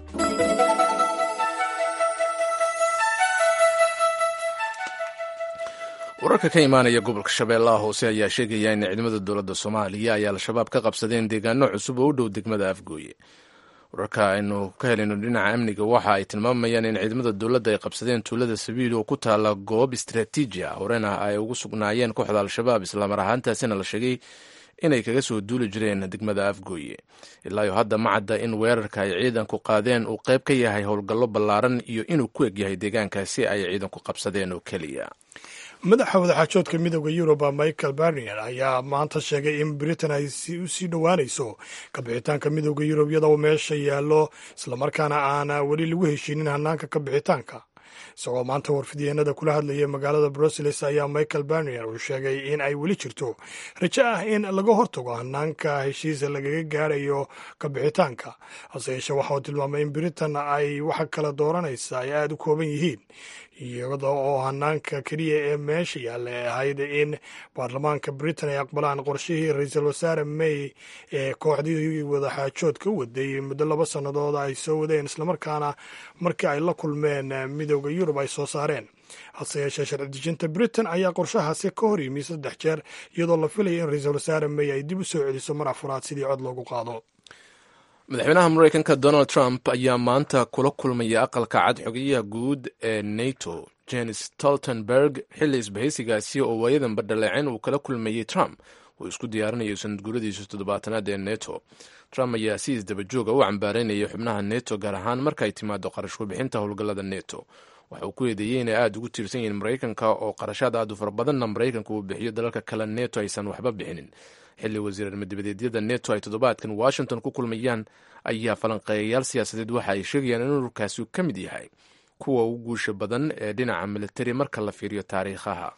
wararka ka imaanaya gobolka shabeellaha hoose ayaa sheegaya in ciidamada dowladda soomaaliya ay al-shabaab ka qabsadeen deegaano cusub oo u dhow degmada afgooye wararka aynu ka helayno dhinaca amniga waxa ay tilmaamayaan in ciidamada dowladda ay qabsadeen tuulada sabiil oo ku taala goob istraatiiji ah horena ay ugu sugnaayeen kooxda al-shabaab islamar ahaantaasina la sheegay inay kaga soo duuli jireen degmada afgooye ilaayo hadda ma cadda in weerarka ay ciidanku qaadeen uu qayb ka yahay howlgallo ballaaran iyo inuu ku eg yahay deegaankaasi ay ciidanku qabsadeen oo keliya madaxa wadaxaajoodka midooda yuruba michael barnier ayaa maanta sheegay in britain ay u sii dhowaanayso kabixitaanka midooda yurub iyadoo meesha yaallo islamarkaana aana weli lagu heshiinin hanaanka kabixitaanka isagoo maanta warfidyeennada kula hadlayay magaalada bruseles ayaa michael barnier uu sheegay in ay weli jirto rajo ah in laga hortago hanaanka heshiisa lagaga gaarayo kabixitaanka hase yeeshee waxa uu tilmaamay in britain ay waxa kala dooranaysa ay aada u kooban yihiin iyada oo hanaanka keliya ee meesha yaalla ee ahayd in baarlamaanka britain ay aqbalaan qorshihii ra-iisul wasaare may ee kooxdii wadaxaajoodka u waday muddo laba sannadood ay soo wadeen islamarkaana markii ay la kulmeen midooda yurub ay soo saareen hase yeeshee sharci dejinta britain ayaa qorshahaasi ka hor yimi saddex jeer iyadoo la filaya in ra-iisul wasaare may ay dib u soo celiso mar afraad sidii cod loogu qaado madaxweynaha mareykanka donald trump ayaa maanta kula kulmaya aqalka cad xogeyaha guud ee nato jenis stoltenberg xilli isbahaysigaasi oo waayadanba dhaleeceen uu kala kulmayey trump uu isku diyaarinayo sanadguuradiisa toddobaatanaad ee neto trump ayaa si isdabajooga u cambaareynaya xubnaha neto gaar ahaan marka ay timaado qarashku bixinta howlgallada neto waxa uu ku eedeeyey inay aada ugu tiirsan yihiin maraykanka oo qarashaad aad u fara badanna maraykanka uu bixiyo dalalka kale neto aysan waxba bixinin xilli wasiirar madibadeedyada neto ay toddobaadkan washington ku kulmayaan ayaa falanqeeyayaal siyaasadeed waxa ay sheegayaan in ururkaasi ka mid yahay kuwa ugu guusha badan ee dhinaca militari marka la fiiriyo taariikhaha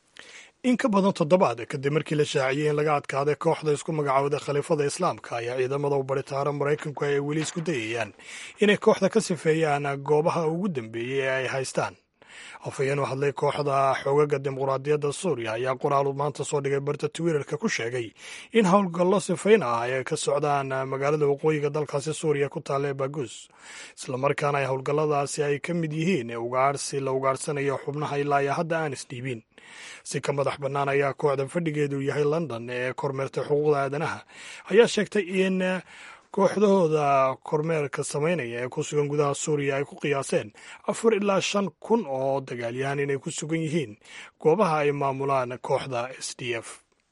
in ka badan toddobaad kadib markii la shaaciyey in laga adkaaday kooxda isku magacaawday khaliifada islaamka ayaa ciidamada u baritaara maraykanku ay weli isku dayayaan inay kooxda ka sifeeyaan goobaha ugu dambeeyey ee ay haystaan afhayeen u hadlay kooxda xoogaga dimuqraadiyadda suuriya ayaa qoraal maanta soo dhigay barta twitterka ku sheegay in howlgallo sifayn ah ay ka socdaan magaalada waqooyiga dalkaasi suuriya ku taalla ee bagus islamarkaana ay howlgalladaasi ay ka mid yihiin ugaarsi la ugaarsanayo xubnaha ilaa iyo hadda aan isdhiibin si ka madax bannaan ayaa kooxda fadhigeedu yahay london ee kormeertay xuquuqda aadanaha ayaa sheegtay in kooxdahooda kormeerka samaynaya ee ku sugan gudaha suuriya ay ku qiyaaseen afar ilaa shan kun oo dagaalyahan inay ku sugan yihiin goobaha ay maamulaan kooxda s d f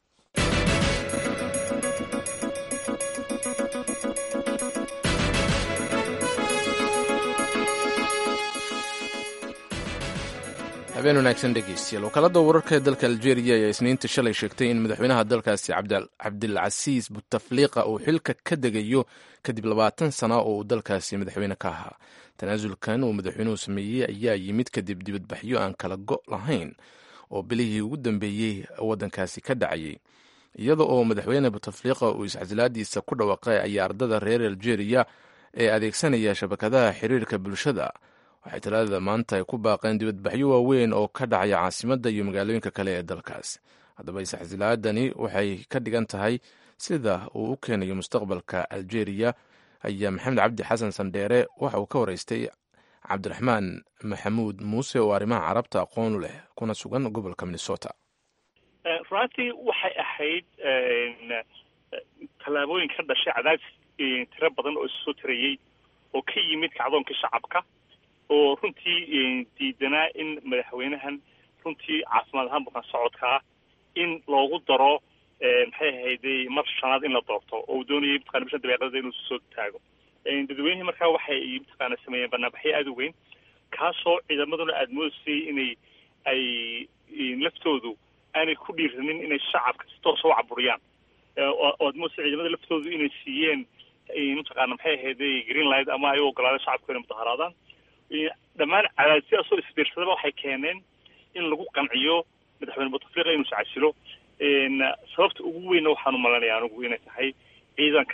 habeen wanaagsan dhegeystayaal wakaalada wararka ee dalka algeria ayaa isniinta shalay sheegtay in madaxweynaha dalkaasi cabdilcasiis butafliqa uu xilka ka degayo kadib labaatan sana oo uu dalkaasi madaxweyne ka ahaa tanaasulkan uu madaxweynuhu sameeyey ayaa yimid kadib dibadbaxyo aan kala go' lahayn oo bilihii ugu dambeeyey waddankaasi ka dhacayay iyada oo madaxweyne butafliqa uu iscasilaadiisa ku dhawaaqay ayaa ardada reer algeria ee adeegsanaya shabakadaha xiriirka bulshada waxay talaadada maanta ay ku baaqeen dibadbaxyo waaweyn oo ka dhacaya caasimadda iyo magaalooyinka kale ee dalkaas haddaba isxasilaadani waxay ka dhigan tahay sida uu u keenayo mustaqbalka algeria ayaa maxamed cabdi xasan sandheere waxa uu ka waraystay cabdiraxmaan maxamuud muuse oo arrimaha carabta aqoon u leh kuna sugan gobolka minnesota runtii waxay ahayd tallaabooyin ka dhashay cadaadis tiro badan oo isusoo tirayey oo ka yimid kacdoonkii shacabka oo runtii diidanaa in madaxweynahan runtii caafimaad ahaan bukaan socodkaa in loogu daro maxay ahayday mar shanaad in la doorto oo uu doonayay mataqana bishan dabeeqadada inuu soo taago dadweynihii markaa waxay mataqaana sameeyeen banaanbaxyo aada u weyn kaasoo ciidamaduna aada moodaysay inay ay laftoodu aanay ku dhiiranin inay shacabka si toosa u caburiyaan oo aad moodaysay ciidamada laftoodu inay siiyeen mataqaana maxay ahayday green light ama ay u ogolaadeen shacabku inay mudaharaadaan dhammaan cadaadisyaasoo isbiirsadaba waxay keeneen in lagu qanciyo madaxweyne butafliqa inuu iscasilo sababta ugu weynna waxaanu malanaya anigu inay tahay ciidanka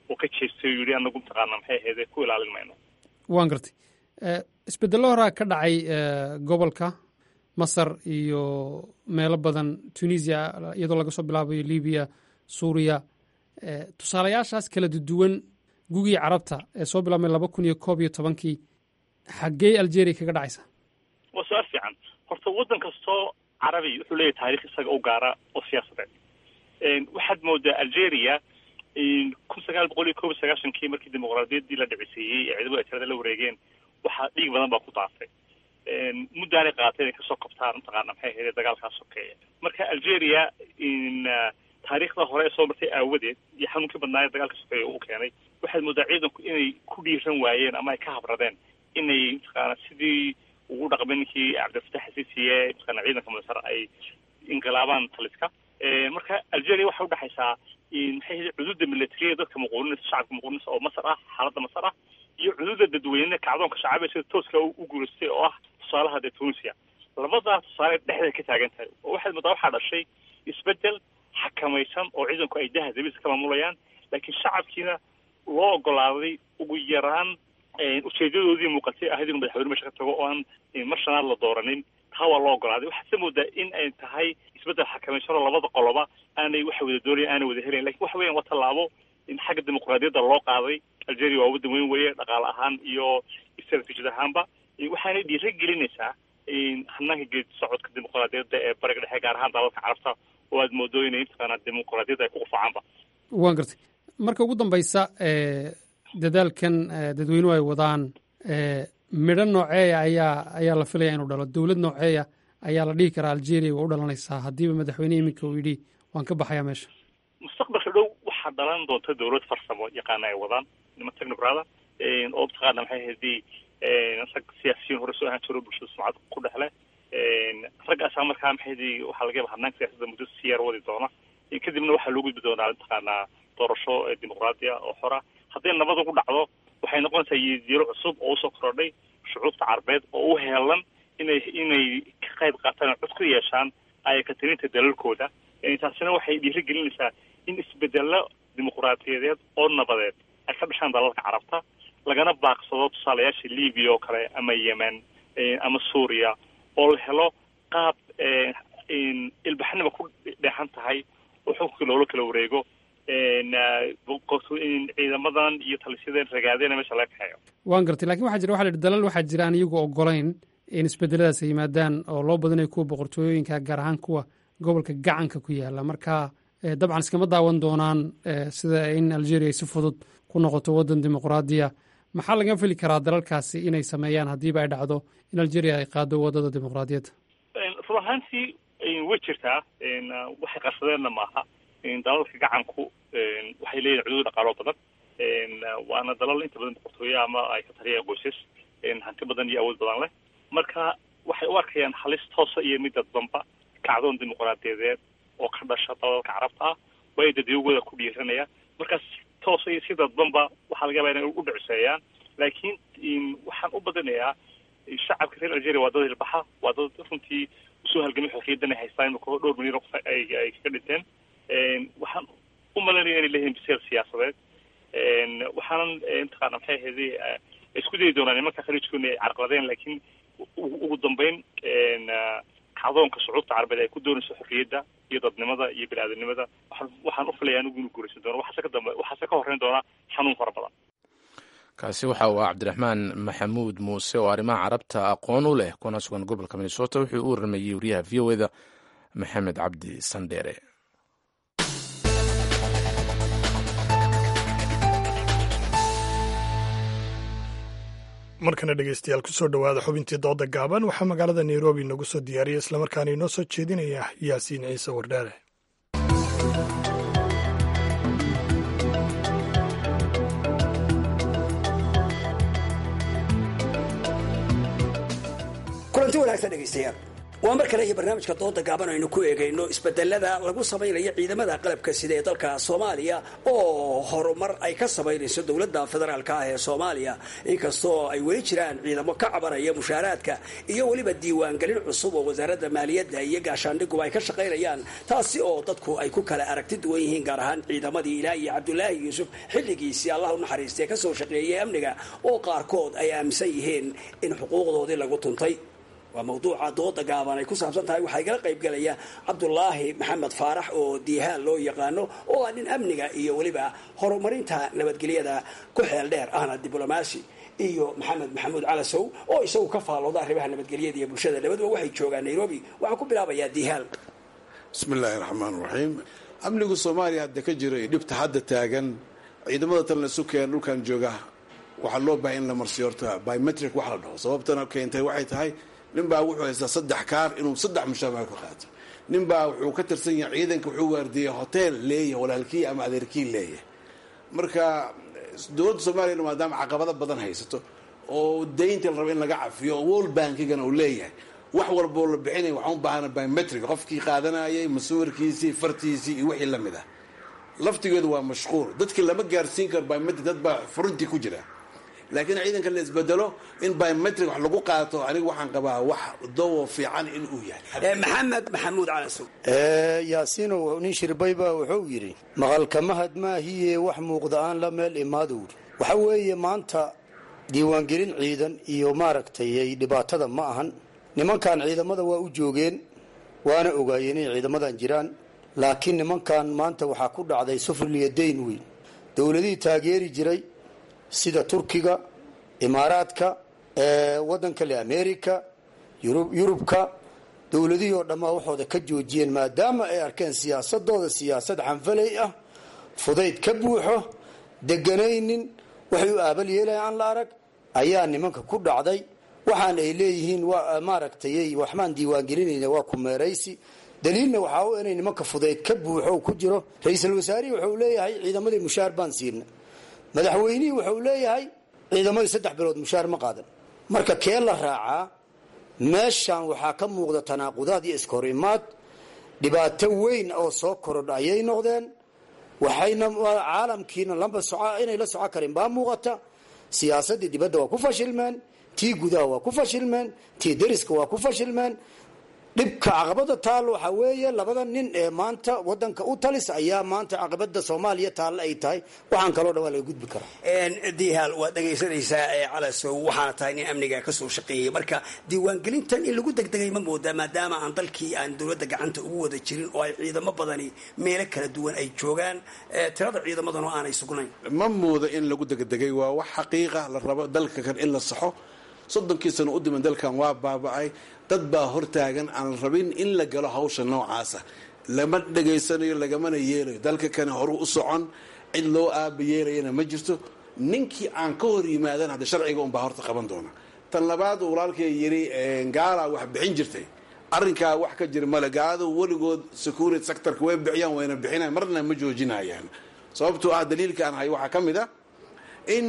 oo ka jeestay oo yidhi anagu mataqaana maxay ahayd ku ilaalin mayno waan gartay isbedello horaa ka dhacay gobolka masar iyo meelo badan tunisia iyadoo laga soo bilaabayo libiya suuriya tusaalayaashaas kala duwan gugii carabta ee soo bilaabmay laba kun iyo koob iyo tobankii xaggee algeria kaga dhacaysa waa su-aal fiican horta waddan kastoo carabi wuxuu leeyahay taarikh isaga u gaara oo siyaasadeed waxaad moodaa algeria kun sagaal boqol iyo koob iyo sagaashankii markii dimuqraadiyaddii la dhiciseeyey ee ciidamada tirada la wareegeen waxaa dhiig badan baa ku daafay muddaanay qaatay inay kasoo qabtaan mataqaana maxay ahayd dagaalkaa sokeeya marka algeria taariikhda hore ee soo martay aawadeed iyo xanuunkii badnaaye dagaalka sokeeya uu keenay waxaad moodaa ciidanku inay ku dhiiran waayeen ama ay ka habradeen inay mataqaana sidii ugu dhaqmay ninkii cabdilfatax xasiisiye mataqaana ciidanka masar ay inqilaabaan taliska marka algeria waxay udhexaysaa maxay ahayd cududa militariya dadka muquuninaysa shacabka muquuninaysa oo masar ah xaaladda masar ah iyo cududa dadweyne kacdoonka shacaabiga sida tooska u guulaystay oo ah tusaalaha dee tunisia labadaa tusaale dhexdeeda ka taagan tahay oo waxaad moodaa waxaa dhashay isbedel xakamaysan oo ciidanku ay daha dabisa ka maamulayaan laakiin shacabkiina loo ogolaaday ugu yaraan ujeedadoodii muuqatay ahayd inuu madaxweyne meesha ka tago oo aan mar shanaad la dooranin taa waa loo ogolaaday waxaad se moodaa in ay tahay isbeddel xakamaysan oo labada qoloba aanay waxa wada doonayan aanay wada helayn lakin waxa weyan waa tallaabo in xagga dimuqraadiyadda loo qaaday algeria waa waddan weyn weeye dhaqaale ahaan iyo strateejid ahaanba waxaanay dhiira gelinaysaa hanaanka geed socodka dimuqraadiyadda ee bariga dhexe gaar ahaan dalalka carabta oo aad moodo inay mataqaanaa dimuqraadiyadda ay ku qufacaanba waan gartay marka ugu dambaysa dadaalkan dadweynuhu ay wadaan midho nooceeya ayaa ayaa la filaya inuu dhalo dowlad nooceeya ayaa la dhihi karaa algeria waa u dhalanaysaa haddiiba madaxweyne iminka uu yidhi waan ka baxayaa meesha mustaqbalka dhow waxaa dhalan doonta dowlad farsamo yaqaana ay wadaan niman technocrada oo mataqaana maxay ahaydii rag siyaasiyiin hore soo ahaan jiro bulshada sumcad ku dhexle raggaasaa markaa maxay ahaydii waxaa laga yaba hanaanka siyaasadda muddo si yar wadi doona kadibna waxaa loo gudbi doonaa mataqaanaa doorasho dimuqraadiya oo xora hadday nabad ugu dhacdo waxay noqonaysaa yidiiro cusub oo usoo korodhay shucuubta carbeed oo u heelan inay inay ka qayb qaataan cod ku yeeshaan ayakatirinta dalalkooda taasina waxay dhiiri gelinaysaa in isbedelo dimuqraadiyadeed oo nabadeed ay ka dhashaan dalalka carabta lagana baaqsado tusaalayaasha libiya oo kale ama yemen ama suuriya oo la helo qaab ilbaxnima ku dheexan tahay oo xukunkii loola kala wareego ciidamadan iyo talisyadeen ragaadena meesha laga kaxeeyo waan gartay lakin waxaa jira waxa la yidhi dalal waxaa jira aan iyagu ogolayn in isbedeladaas ay yimaadaan oo loo badinayo kuwa boqortooyooyinka gaar ahaan kuwa gobolka gacanka ku yaala marka dabcan iskama daawan doonaan sida in algeria ay si fudud ku noqoto waddan dimuqraadiya maxaa laga fili karaa dalalkaasi inay sameeyaan haddiiba ay dhacdo in algeria ay qaado waddada dimuqraadiyadda run ahaantii way jirtaa waxay qarsadeenna maaha dalalka gacanku waxay leeyihin cuduud dhaqaalo badan waana dalal inta badan boqortooye ama ay ka taliyaan qoysas hanti badan iyo awood badan leh marka waxay u arkayaan halis toosa iyo mid dadbanba kacdoon dimuqraadiyadeed oo ka dhasha dalalka carabta ah way dadiyogooda ku dhiiranaya markaas toosa iyo si dadbanba waxaa laga yaba inay u dhiciseeyaan laakiin waxaan u badinayaa shacabka reer algeria waa dad hilbaxa waa dad runtii usoo halgamay xorriyadan ay haystaan imika dhowr milyan oo qof ay ay kaga dhinteen waxaan u malanaya inay leeyihiin biseel siyaasadeed waxaanan mataqaana maxay ahayd isku dayi doonaan nimanka khaliijkoona ay carqaladeen laakiin ugu dambeyn kacdoonka shucuubta carabeed ay ku doonayso xorriyadda iyo dadnimada iyo bini-aadanimada waxaan waxaan u filaya anigu inuu guuraysan doono waxaase ka dambe waxaase ka horreyn doona xanuun fara badan kaasi waxa uu ah cabdiraxmaan maxamuud muuse oo arrimaha carabta aqoon u leh kuna sugan gobolka minnesota wuxuu u warramayey wariyaha v o eda maxamed cabdi sandheere markana dhegeystayaal kusoo dhowaada xubintii dooda gaaban waxaa magaalada nairobi inagu soo diyaariyay islamarkaana inoo soo jeedinaya yaasiin ciise wardhaare kulanti wanaagsan dhegaystayaal waa mar kale iyo barnaamijka dooda gaaban aynu ku eegayno isbedelada lagu samaynayo ciidamada qalabka sida ee dalka soomaaliya oo horumar ay ka samaynayso dowladda federaalka ah ee soomaaliya inkastoo ay weli jiraan ciidamo ka cabanaya mushaaraadka iyo weliba diiwaangelin cusub oo wasaaradda maaliyadda iyo gaashaandhiguba ay ka shaqaynayaan taasi oo dadku ay ku kala aragti duwan yihiin gaar ahaan ciidamadii ilaa iyo cabdulaahi yuusuf xilligiisii allah u naxariistee kasoo shaqeeyay amniga oo qaarkood ay aaminsan yihiin in xuquuqdoodii lagu tuntay waa mawduuca dooda gaaban ay ku saabsan tahay waxaa igala qaybgelaya cabdulaahi maxamed faarax oo diihaan loo yaqaano oo ah nin amniga iyo weliba horumarinta nabadgelyada ku xeel dheer ahna diblomaasi iyo maxamed maxamuud calasow oo isagu ka faallooda arrimaha nabadgelyada iyo bulshada labaduba waxay joogaan nairobi waxaan ku bilaabayaa diihaan bismi illaahi raxmaan raxiim amnigu soomaaliya hadda ka jiro iyo dhibta hadda taagan ciidamada tan la sukeen dhulkan jooga waxaa loo bahay in la marsiyo horta biometric wax la dhaho sababtana keentay waxay tahay ninbaa wuxuu haystaa saddex kaar inuu saddex mushaamaha ka qaato ninbaa wuxuu ka tirsan yahay ciidanka wuxuu waardiiyey hotel leeyahay walaalkii ama adeerkii leeyahay marka dowladda soomaaliyana maadaama caqabado badan haysato oo daynta la raba in laga cafiyo oo world bankigana uu leeyahay wax walboo la bixinaya waxaan u baahana biometric qofkii qaadanayay masuwarkiisii fartiisii iyo wixii lamid ah laftigeedu waa mashquul dadkii lama gaarsiin karo biometric dad baa furintii ku jira laakiin ciidanka la isbedelo in biometric wax lagu qaato aniga waxaan qabaa wax dowo fiican in uu yahay maxamed maxamuud calasow yaasiinow nin shirbayba wuxuu yidhi maqalkamahad maahiye wax muuqda aan la meel imaadowr waxa weeye maanta diiwaangelin ciidan iyo maaragtay dhibaatada ma ahan nimankan ciidamada waa u joogeen waana ogaayeen inay ciidamadan jiraan laakiin nimankan maanta waxaa ku dhacday sufriliya dayn weyn dowladihii taageeri jiray sida turkiga imaaraadka wadanka le america yurubka dowladihii oo dhammaa waxooda ka joojiyeen maadaama ay arkeen siyaasadooda siyaasad xanfalay ah fudayd ka buuxo deganaynin waxay u aabal yeelayan aan la arag ayaa nimanka ku dhacday waxaan ay leeyihiin maaragtay waxbaan diiwaangelinayna waa kumeeraysi daliilna waxaa u inay nimanka fudayd ka buuxo ku jiro ra-iisul wasaarihii wuxuu leeyahay ciidamadii mushaar baan siina madaxweynihii wuxuu leeyahay ciidamadii saddex bilood mushaar ma qaadan marka kee la raacaa meeshan waxaa ka muuqda tanaaqudaad iyo iskahor imaad dhibaato weyn oo soo korodha ayay noqdeen waxayna caalamkiina lamba soco inay la soco karin baa muuqata siyaasadii dibadda waa ku fashilmeen tii gudaha waa ku fashilmeen tii dariska waa ku fashilmeen dhibka caqabada taal waxaa weeye labada nin ee maanta wadanka u talis ayaa maanta caqabada soomaaliya taalla ay tahay waxaan kaloo dhan waa laga gudbi karaa diihaal waad dhegaysanaysaa ee calasow waxaana tahay nin amniga kasoo shaqeeyay marka diiwaangelintan in lagu degdegay ma moodaa maadaama aan dalkii aan dowladda gacanta ugu wada jirin oo ay ciidamo badani meelo kala duwan ay joogaan tirada ciidamadan oo aanay sugnayn ma mooda in lagu degdegay waa wax xaqiiqa la rabo dalka kan in la saxo soddonkii sano u diman dalkan waa baaba'ay dad baa hortaagan aan rabin in la galo hawsha noocaasa lama dhegaysanayo lagamana yeelayo dalka kani horu u socon cid loo aaba yeelayana ma jirto ninkii aan ka hor yimaadan hadda sharciga unbaa horta qaban doona tan labaad uu walaalkay yidhi gaalaa wax bixin jirtay arrinkaa wax ka jira male gaaladu weligood security sectorka way bixiyaan wayna bixinayan marna ma joojinayaan sababtoo ah daliilka aan hay waxaa ka mid ah in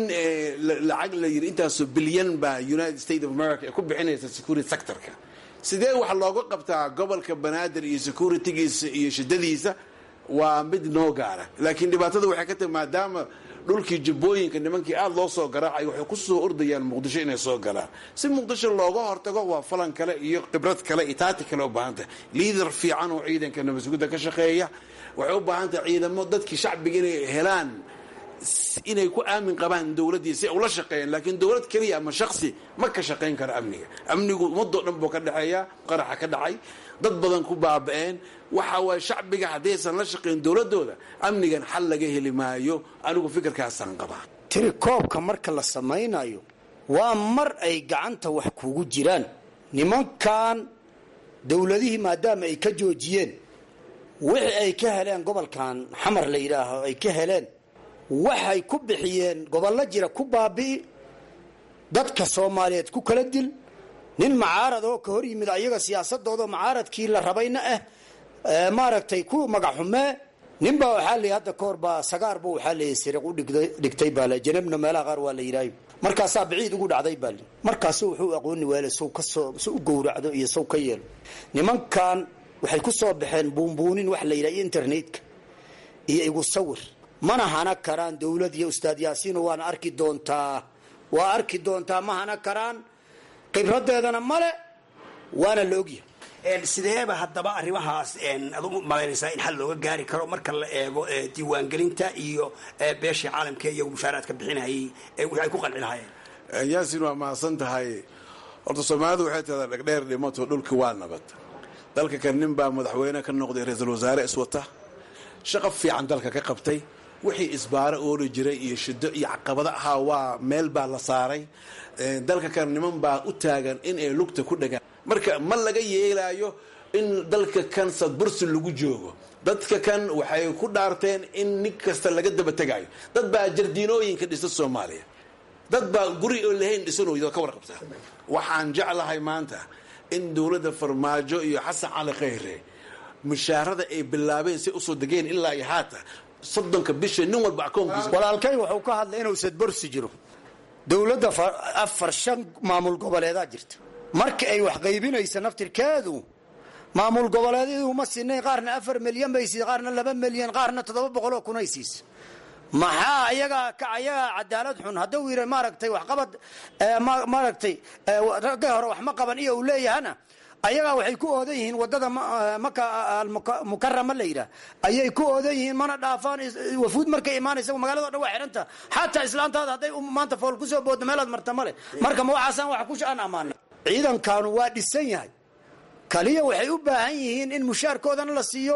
lacag la yidhi intaasoo bilyan baa united states of america ee ku bixinaysa security sectorka sidee wax looga qabtaa gobolka banaadir iyo securitygiisa iyo shidadiisa waa mid noo gaara laakiin dhibaatada waxay ka tahay maadaama dhulkii jubbooyinka nimankii aada loo soo garaacay waxay ku soo ordayaan muqdisho inay soo galaan si muqdisho looga hortago waa falan kale iyo khibrad kale iyo taati kale u baahan tahay liader fiican oo ciidanka nabasugudda ka shaqeeya waxay u baahan tahay ciidamo dadkii shacbiga inay helaan inay ku aamin qabaan dowladdii si ula shaqeeyaan laakiin dowlad keliya ama shaksi ma ka shaqayn karo amniga amnigu ummadoo dhan buu ka dhexeeya qaraxa ka dhacay dad badan ku baaba'een waxa waay shacbiga haddaysan la shaqayn dowladooda amnigan xal laga heli maayo anigu fikirkaasaan qabaa tirikoobka marka la samaynayo waa mar ay gacanta wax kugu jiraan nimankan dowladihii maadaama ay ka joojiyeen wixii ay ka heleen gobolkan xamar la yidhaaho ay ka heleen waxay ku bixiyeen gobollo jira ku baabi'i dadka soomaaliyeed ku kala dil nin macaarad oo ka hor yimid ayaga siyaasadooda macaaradkii la rabayna ah maaragtay ku magaxxumee ninbaa waxaa la hadda ka hor baa sagaarba waxaa la siriq u dhigtay baa janabna meelaha qaar waa la yidhaayo markaasaa biciid ugu dhacday baa li markaasu wuxuu aqooni waale sow kasoo si u gowracdo iyo sow ka yeelo nimankan waxay ku soo baxeen buunbuunin wax la yidhaha internetka iyo igu sawir mana hana karaan dowlad iyo ustaad yaasiino waana arki doontaa waa arki doontaa ma hana karaan khibradeedana male waana la ogyahay sideeba haddaba arrimahaas ad u malaynaysaa in xal looga gaari karo marka la eego diiwaangelinta iyo beeshii caalamka iyagu mushaaraadka bixinayay wixii ay ku qanci lahaayeen yaasin waa mahadsan tahay horta soomaalidu waxay tahdaa dhegdheer dhimato dhulki waa nabad dalka kan nin baa madaxweyne ka noqday ra-iisul wasaare iswata shaqo fiican dalka ka qabtay wixii isbaaro ooli jiray iyo shido iyo caqabado ahaa waa meel baa la saaray dalka kan niman baa u taagan in ay lugta ku dhagaan marka ma laga yeelaayo in dalka kan sadbursi lagu joogo dadka kan waxay ku dhaarteen in nin kasta laga daba tegaayo dad baa jardiinooyinka dhisa soomaaliya dad baa guri oo lahayn dhisanooyda ka warqabtaa waxaan jeclahay maanta in dowladda farmaajo iyo xasan cali khayre mushaarada ay bilaabeen si usoo degeen ilaa iyo haata soddonka bisha nin walba akoonkiisa walaalkay wuxuu ka hadlay inuu sadborsi jiro dowladda afar shan maamul goboleedaa jirta marka ay wax qaybinaysa naftirkeedu maamul goboleedyadu ma sinayn qaarna afar milyan bay siisa qaarna laba milyan qaarna toddoba boqoloo kunay siisa maxaa ayagaa ka ayagaa cadaalad xun hadduu yidhi maaragtay waxqabad maaragtay ragga hore wax ma qaban iyo uu leeyahana ayagaa waxay ku oodan yihiin wadada maka almukarama la yidhaah ayay ku oodan yihiin mana dhaafaan wafuud markay imaanaysa magaalado dhan waa xidhanta xataa islaantaada hadday maanta fool kusoo booddo meelaad marta male marka ma waxaasaan wax ku aan ammaana ciidankanu waa dhisan yahay kaliya waxay u baahan yihiin in mushaarkoodana la siiyo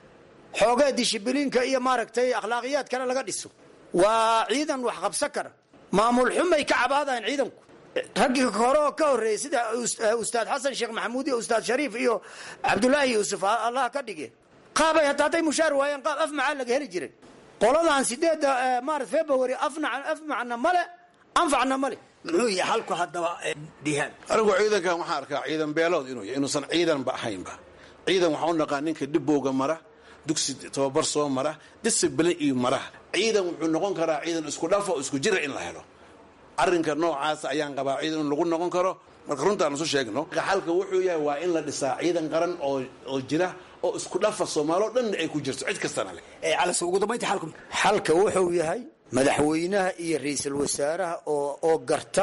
xoogee dishibiliinka iyo maaragtay akhlaaqiyaad kale laga dhiso waa ciidan wax qabsan kara maamul xumay ka cabaadayan ciidanku raggii hore oo ka horreeyey sida ustaad xasan sheekh maxamuud iyo ustaad shariif iyo cabdulaahi yuusuf allah ka dhige qaabay hataa hadday mushaar waayeen qaab af macaa laga heli jiray qoladan sideedda maarat february afna af macna male anfacna male muxuu yahay halku haddaba dihaan anigu ciidankan waxaan arkaa ciidan beelood inuu yahay inuusan ciidanba ahaynba ciidan waxaan u naqaa ninka dhibowga mara dugsi tababar soo mara disciblin iyo mara ciidan wuxuu noqon karaa ciidan isku dhafa oo isku jira in la helo arrinka noocaas ayaan qabaa ciidan in lagu noqon karo marka runtaan isu sheegno xalka wuxuu yahay waa in la dhisaa ciidan qaran oo oo jira oo isku dhafa soomaaloo dhan ay ku jirto cid kastana leh calas ugu dambaynta xalku xalka wuxuu yahay madaxweynaha iyo ra-iisul wasaaraha oo oo garta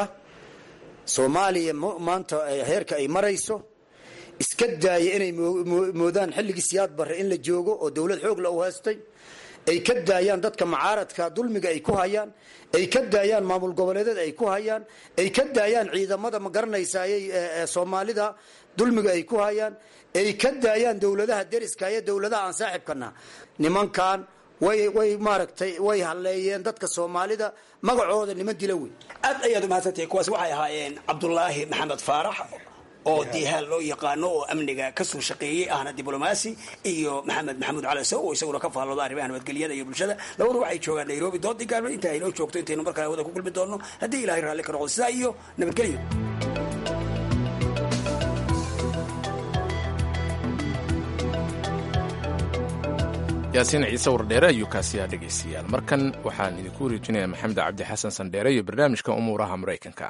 soomaaliya maanta heerka ay marayso iska daaya inay moodaan xilligii siyaad barre in la joogo oo dowlad xoogla u haystay ay ka daayaan dadka macaaradka dulmiga ay ku hayaan ay ka daayaan maamul goboleedyada ay ku hayaan ay ka daayaan ciidamada ma garanaysayay soomaalida dulmiga ay ku hayaan ay ka daayaan dowladaha deriska iyo dowladaha aan saaxibkana nimankan way way maaragtay way halleeyeen dadka soomaalida magacooda niman dila wey aad ayaad umahadsantahay kuwaas waxay ahaayeen cabdulaahi maxamed faarax oo diihaan loo yaqaano oo amniga kasoo shaqeeyey ahna diblomaasi iyo maxamed maxamuud cali sow oo isaguna ka faallooda arrimaha nabadgelyada iyo bulshada labadu waxay joogaan nairobi doodii gaalmo inta aynoo joogto intaynu markale hawada ku kulmi doonno haddii ilahay raalli ka noqdo sidaa iyo nabadgelyo yaasiin ciise wardheere ayuu kaasiyaa dhegaystayaal markan waxaan idinku wareejinayaa maxamed cabdi xasan sandheere iyo barnaamijka umuuraha maraykanka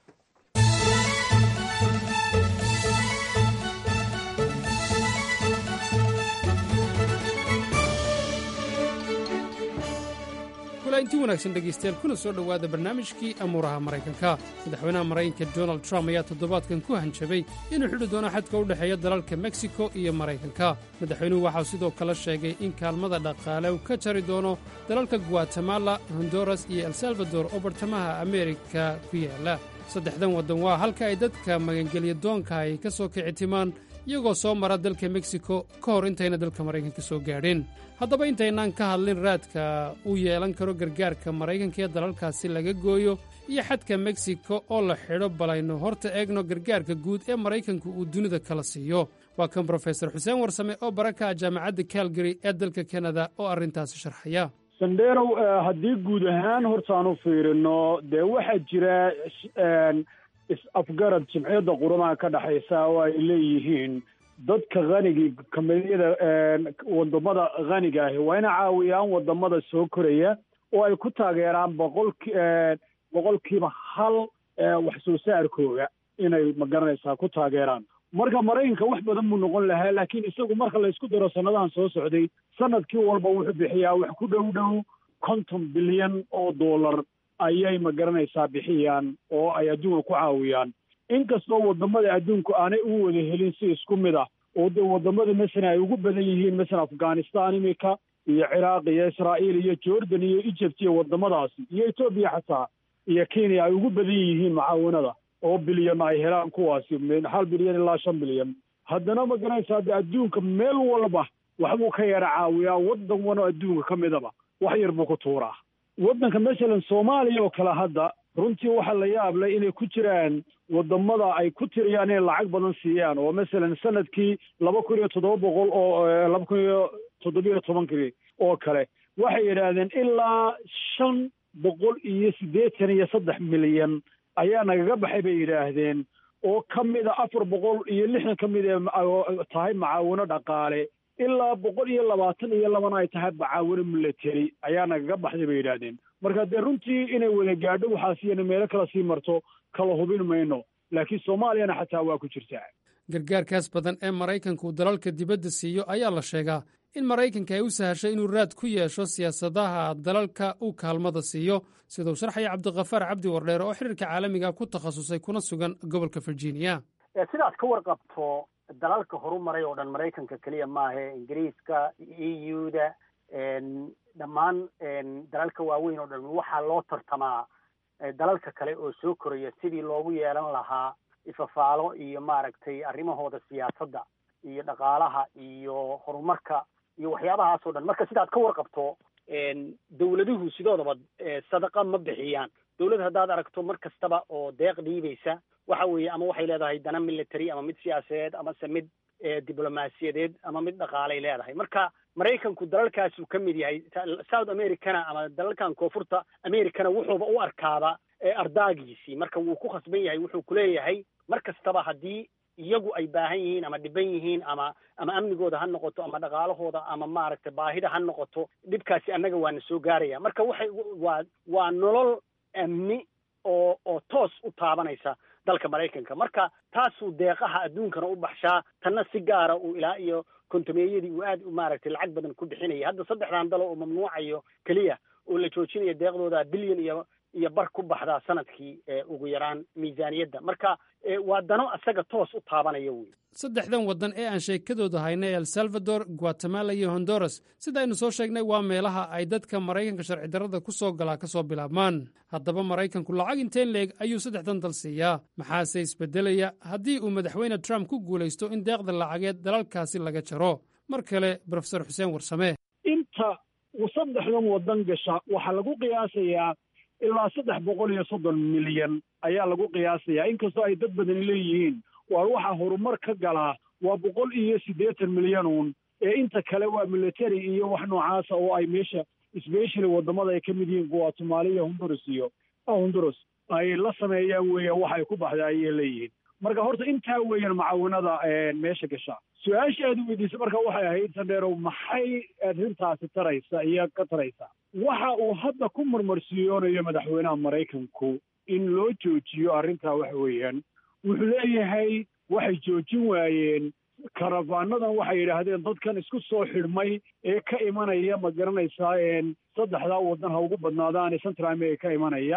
inti wanaagsan dhegaystayaal kuna soo dhowaada barnaamijkii amuuraha maraykanka madaxweynaha maraykanka donald trump ayaa toddobaadkan ku hanjabay inuu xidhi doono xadka u dhexeeya dalalka meksiko iyo maraykanka madaxweynuhu waxau sidoo kale sheegay in kaalmada dhaqaale uu ka jari doono dalalka guatemala honduras iyo el salvador oo bartamaha ameerika ku yaala saddexdan waddan waa halka ay dadka magangelya doonka ay ka soo kici timaan iyagoo soo mara dalka meksiko ka hor intayna dalka maraykanka soo gaadhin haddaba intaynaan ka hadlin raadka uu yeelan karo gargaarka maraykanka ee dalalkaasi laga gooyo iyo xadka meksiko oo la xidho balayno horta eegno gargaarka guud ee maraykanku uu dunida kala siiyo waa kan brofesor xuseen warsame oo baraka ah jaamacadda calgary ee dalka kanada oo arrintaasi sharxaya sandheerow haddii guud ahaan hortaan u fiirino dee waxaa jira is-afgarad jimciyadda quramaha ka dhexaysa oo ay leeyihiin dadka hanigii kamidiyada wadamada haniga ahi waa ina caawiyaan wadamada soo koraya oo ay ku taageeraan boqolki boqolkiiba hal wax soo saarkooga inay magaranaysaa ku taageeraan marka maraykanka wax badan buu noqon lahaa laakiin isagu marka laysku daro sanadahan soo socday sanadkii walba wuxuu bixiyaa wax ku dhow dhow konton bilyan oo dollar ayay magaranaysaa bixiyaan oo ay adduunka ku caawiyaan inkastoo wadamada adduunku aanay u wada helin si isku mid ah oo de wadamada masalan ay ugu badan yihiin masalan afghanistan imika iyo ciraaq iyo israa'iil iyo jordan iyo egypt iyo wadamadaasi iyo etoobiya xataa iyo kenya ay ugu badan yihiin mucaawanada oo bilyan ay helaan kuwaasi hal bilyan ilaa shan bilyan haddana ma garanaysaa de adduunka meel walba waxbuu ka yara caawiyaa waddan wano adduunka ka midaba wax yar buu ku tuuraa waddanka masalan soomaaliya oo kale hadda runtii waxaa la yaablay inay ku jiraan wadamada ay ku tiriyaan inay lacag badan siiyaan oo masalan sanadkii laba kun iyo toddoba boqol oo laba kun iyo toddobiyo tobankii oo kale waxay yidhaahdeen ilaa shan boqol iyo siddeetan iyo saddex milyan ayaa nagaga baxay bay yidhaahdeen oo ka mida afar boqol iyo lixdan ka mid ee tahay macaawino dhaqaale ilaa boqol iyo labaatan iyo labana ay tahay macaawino military ayaa nagaga baxday bay yidhaahdeen marka dee runtii inay wada gaadho waxaasiyana meelo kala sii marto kala hubin mayno laakiin soomaaliyana xataa waa ku jirtaa gargaarkaas badan ee maraykanku dalalka dibadda siiyo ayaa la sheegaa in maraykanka ay u sahashay inuu raad ku yeesho siyaasadaha dalalka uu kaalmada siiyo siduu sharxaya cabdikafaar cabdi wardheer oo xiriirka caalamiga ku takhasusay kuna sugan gobolka virginia sidaad ka warqabto dalalka horumaray oo dhan maraykanka keliya maahe ingiriiska e u da dhammaan dalalka waaweyn oo dhan waxaa loo tartamaa dalalka kale oo soo koraya sidii loogu yeelan lahaa ifafaalo iyo maaragtay arrimahooda siyaasadda iyo dhaqaalaha iyo horumarka iyo waxyaabahaas oo dhan marka sidaad ka warqabto dawladuhu sidoodaba sadaqa ma bixiyaan dawlad haddaad aragto mar kastaba oo deeq dhiibaysa waxa weeye ama waxay leedahay dana military ama mid siyaasadeed amase mid diblomaasiyadeed ama mid dhaqaalay leedahay marka maraykanku dalalkaasuu ka mid yahay south americana ama dalalkan koonfurta americana wuxuuba u arkaaba ardaagiisii marka wuu ku khasban yahay wuxuu kuleeyahay mar kastaba haddii iyagu ay baahan yihiin ama dhiban yihiin ama ama amnigooda ha noqoto ama dhaqaalahooda ama maaragtay baahida ha noqoto dhibkaasi annaga waana soo gaaraya marka waxay waa waa nolol amni oo oo toos u taabanaysa dalka maraykanka marka taasuu deeqaha adduunkana u baxshaa tanna si gaara uu ilaa iyo kontomeeyadii uu aad maaragtay lacag badan ku bixinaya hadda saddexdan dalo oo mamnuucayo keliya oo la joojinayo deeqdooda bilyan iyo iyo bar ku baxdaa sanadkii ugu yaraan miisaaniyadda marka waa dano isaga toos u taabanaya wey saddexdan waddan ee aan sheekadooda haynay el salvador guatemala iyo honduras sida aynu soo sheegnay waa meelaha ay dadka maraykanka sharci darrada ku soo galaa ka soo bilaabmaan haddaba maraykanku lacag inteen leeg ayuu saddexdan dal siiyaa maxaase isbeddelaya haddii uu madaxweyne trump ku guulaysto in deeqda lacageed dalalkaasi laga jaro mar kale brofesor xuseen warsame inta saddexdan waddan gasha waxaa lagu qiyaasayaa ilaa saddex boqol iyo soddon milyan ayaa lagu qiyaasayaa inkastoo ay dad badani leeyihiin waa waxaa horumar ka galaa waa boqol iyo siddeetan milyan uun ee inta kale waa military iyo wax noocaasa oo ay meesha specially wadamada ay ka mid yihiin guatemala iyo honduras iyo honduras ay la sameeyaan weeyaan wax ay ku baxda ayay leeyihiin marka horta intaa weeyaan macaawinada meesha gasha su-aasha aad weydiisay marka waxay ahayd sandheerow maxay arrintaasi taraysa iyo ka taraysa waxa uu hadda ku marmarsiyoonayo madaxweynaha maraykanku in loo joojiyo arrintaa waxa weeyaan wuxuu leeyahay waxay joojin waayeen karafaanadan waxay yidhaahdeen dadkan isku soo xidhmay ee ka imanaya ma garanaysaa saddexdaa waddan ha ugu badnaadaan central america ka imanaya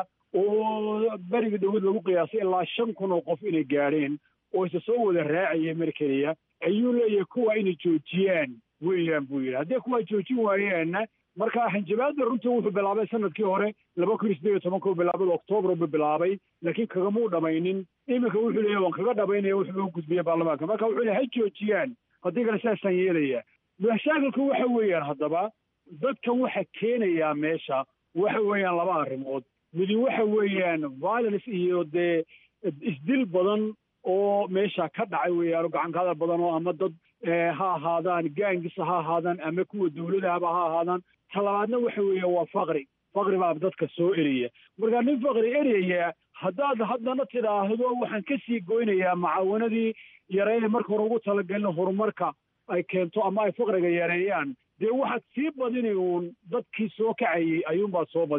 oo berigii dowlad lagu qiyaasay ilaa shan kun oo qof inay gaadheen oo isa soo wada raacaya mar keliya ayuu leeyahay kuwa inay joojiyaan weeyaan buu yidhi haddii kuwa joojin waayaanna marka xanjabaadda runtii wuxuu bilaabay sanadkii hore laba kun iyo siddeed iyo tobanka u bilaabay octoobar buu bilaabay laakiin kagamuu dhamaynin iminka wuxuu leeyahy waan kaga dhamaynaya wuxuu u gudbiyey baarlamaanka marka wuxuu leeyahy ha joojiyaan haddii kale sidaasaan yeelaya mashaakilku waxa weeyaan haddaba dadkan waxa keenayaa meesha waxa weeyaan laba arrimood midi waxa weeyaan violence iyo dee isdil badan oo meesha ka dhacay weeyaan oo gacankada badan oo ama dad ha ahaadaan gaangisa ha ahaadaan ama kuwa dawladahaba ha ahaadaan talabaadna waxa weeya waa faqri faqri baa dadka soo eraya marka nin faqri eraya haddaad haddana tidhaahdo waxaan ka sii goynayaa macaawanadii yareeye marka hore ugu talagelin horumarka ay keento ama ay faqriga yareeyaan dee waxaad sii badini uun dadkii soo kacayay ayuunbaad soo badini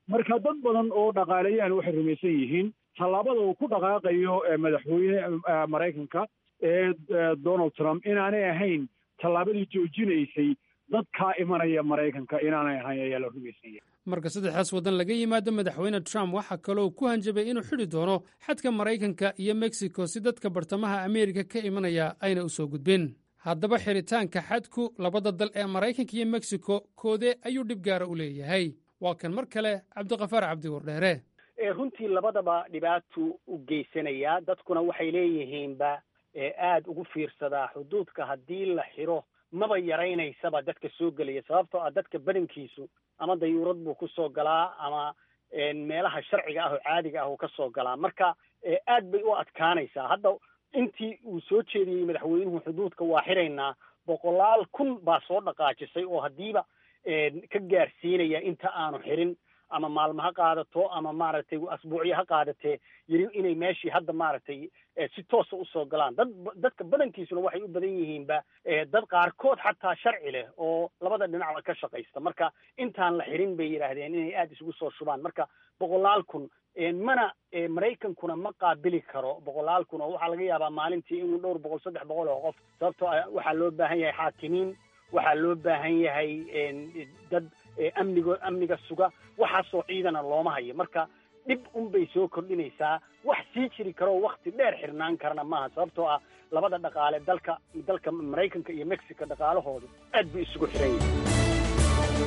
marka dad badan oo dhaqaaleyahan waxay rumaysan yihiin tallaabada uu ku dhaqaaqayo madaxweyne maraykanka ee donald trump inaanay ahayn tallaabadii joojinaysay dadkaa imanaya maraykanka inaanay ahayn ayaa la rumaysan yahay marka saddexdaas waddan laga yimaado madaxweyne trump waxaa kaloo ku hanjabay inuu xidhi doono xadka maraykanka iyo mexico si dadka bartamaha ameerika ka imanaya ayna u soo gudbin haddaba xidhitaanka xadku labada dal ee maraykanka iyo mexico koodee ayuu dhib gaara u leeyahay waa kan mar kale cabdiqafaar cabdi wardheere runtii labadaba dhibaatuu u geysanayaa dadkuna waxay leeyihiinba aada ugu fiirsadaa xuduudka haddii la xiro maba yaraynaysaba dadka soo gelaya sababtoo ah dadka badankiisu ama dayuurad buu ku soo galaa ama meelaha sharciga ah oo caadiga ah uu ka soo galaa marka aad bay u adkaanaysaa hadda intii uu soo jeediyey madaxweynuhu xuduudka waa xiraynaa boqolaal kun baa soo dhaqaajisay oo haddiiba ka gaarsiinaya inta aanu xirin ama maalmo ha qaadato ama maaragtay asbuucyo ha qaadatee yiri inay meeshii hadda maaragtay si toosa usoo galaan dad dadka badankiisuna waxay u badan yihiinba dad qaarkood xataa sharci leh oo labada dhinacba ka shaqaysta marka intaan la xirin bay yidhaahdeen inay aada isugu soo shubaan marka boqolaal kun mana maraykankuna ma qaabili karo boqolaal kun oo waxaa laga yaabaa maalintii inuu dhowr boqol saddex boqol oo qof sababtoo ah waxaa loo baahan yahay xaakimiin waxaa loo baahan yahay dad amnigo amniga suga waxaasoo ciidana looma hayo marka dhib unbay soo kordhinaysaa wax sii jiri karoo wakti dheer xirnaan karana maaha sababtoo ah labada dhaqaale dalka dalka maraykanka iyo mexico dhaqaalahoodu aad buu isugu xiran yahay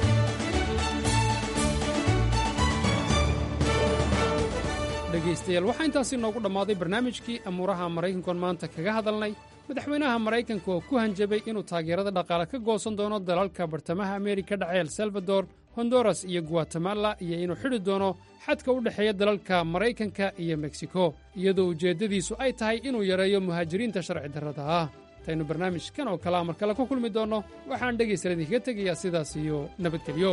dhegaystayaal waxaa intaasi noogu dhammaaday barnaamijkii amuuraha maraykankoon maanta kaga hadalnay madaxweynaha maraykanka oo ku hanjabay inuu taageerada dhaqaale ka goosan doono dalalka bartamaha ameerika dhace el salvador honduras iyo guatemala iyo inuu xidhi doono xadka u dhexeeya dalalka maraykanka iyo meksiko iyadoo ujeeddadiisu ay tahay inuu yareeyo muhaajiriinta sharci darrada ah intaynu barnaamijkan oo kalea mar kale ku kulmi doonno waxaan dhegaystayaal idinkaga tegayaa sidaas iyo nabadgelyo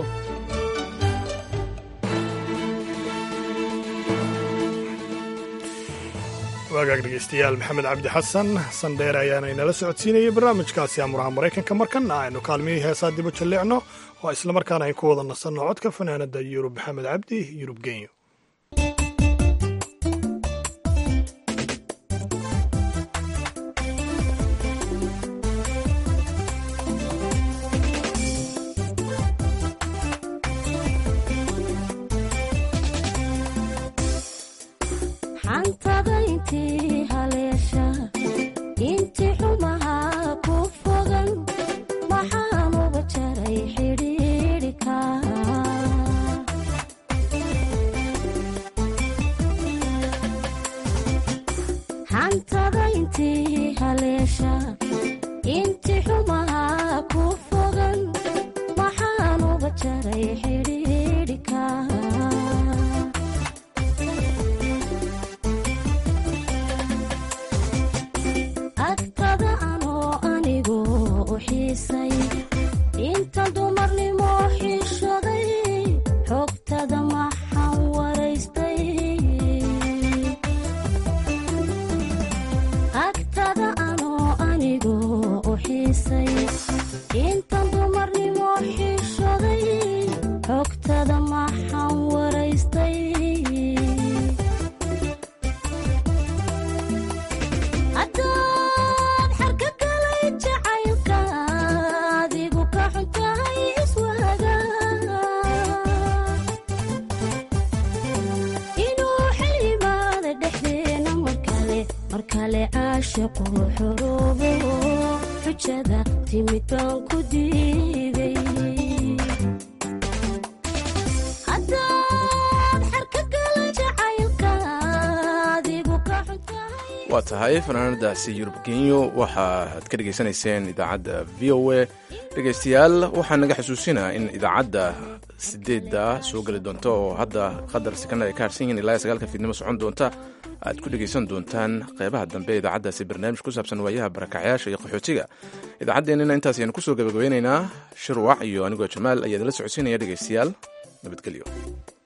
waagaag dhegaystayaal maxamed cabdi xasan sandheere ayaana inala socodsiinayay barnaamijkaasi amuraha maraykanka markanna aynu kaalmihii heesaa dibu jalleecno oo islamarkaana ay ku wada nasanno codka fanaanada yurub maxamed cabdi yurub genyo waa tahay fanaanadaasi yurub genyo waxaaad ka dhegaysanayseen idaacadda v o a dhegaystayaal waxaa naga xusuusinaa in idaacadda sideedda soo geli doonta oo hadda qadar sekana ay ka harsan yihiin ilaa sagaalka fiidnimo socon doonta aad ku dhegaysan doontaan qeybaha dambe idaacaddaasi barnaamij ku saabsan waayaha barakacyaasha iyo qaxootiga idaacaddeenina intaas ayanu kusoo gabagabeynaynaa shirwac iyo anigoo jamaal ayaa idinla socodsiinaya dhegaystayaal nabadgelyo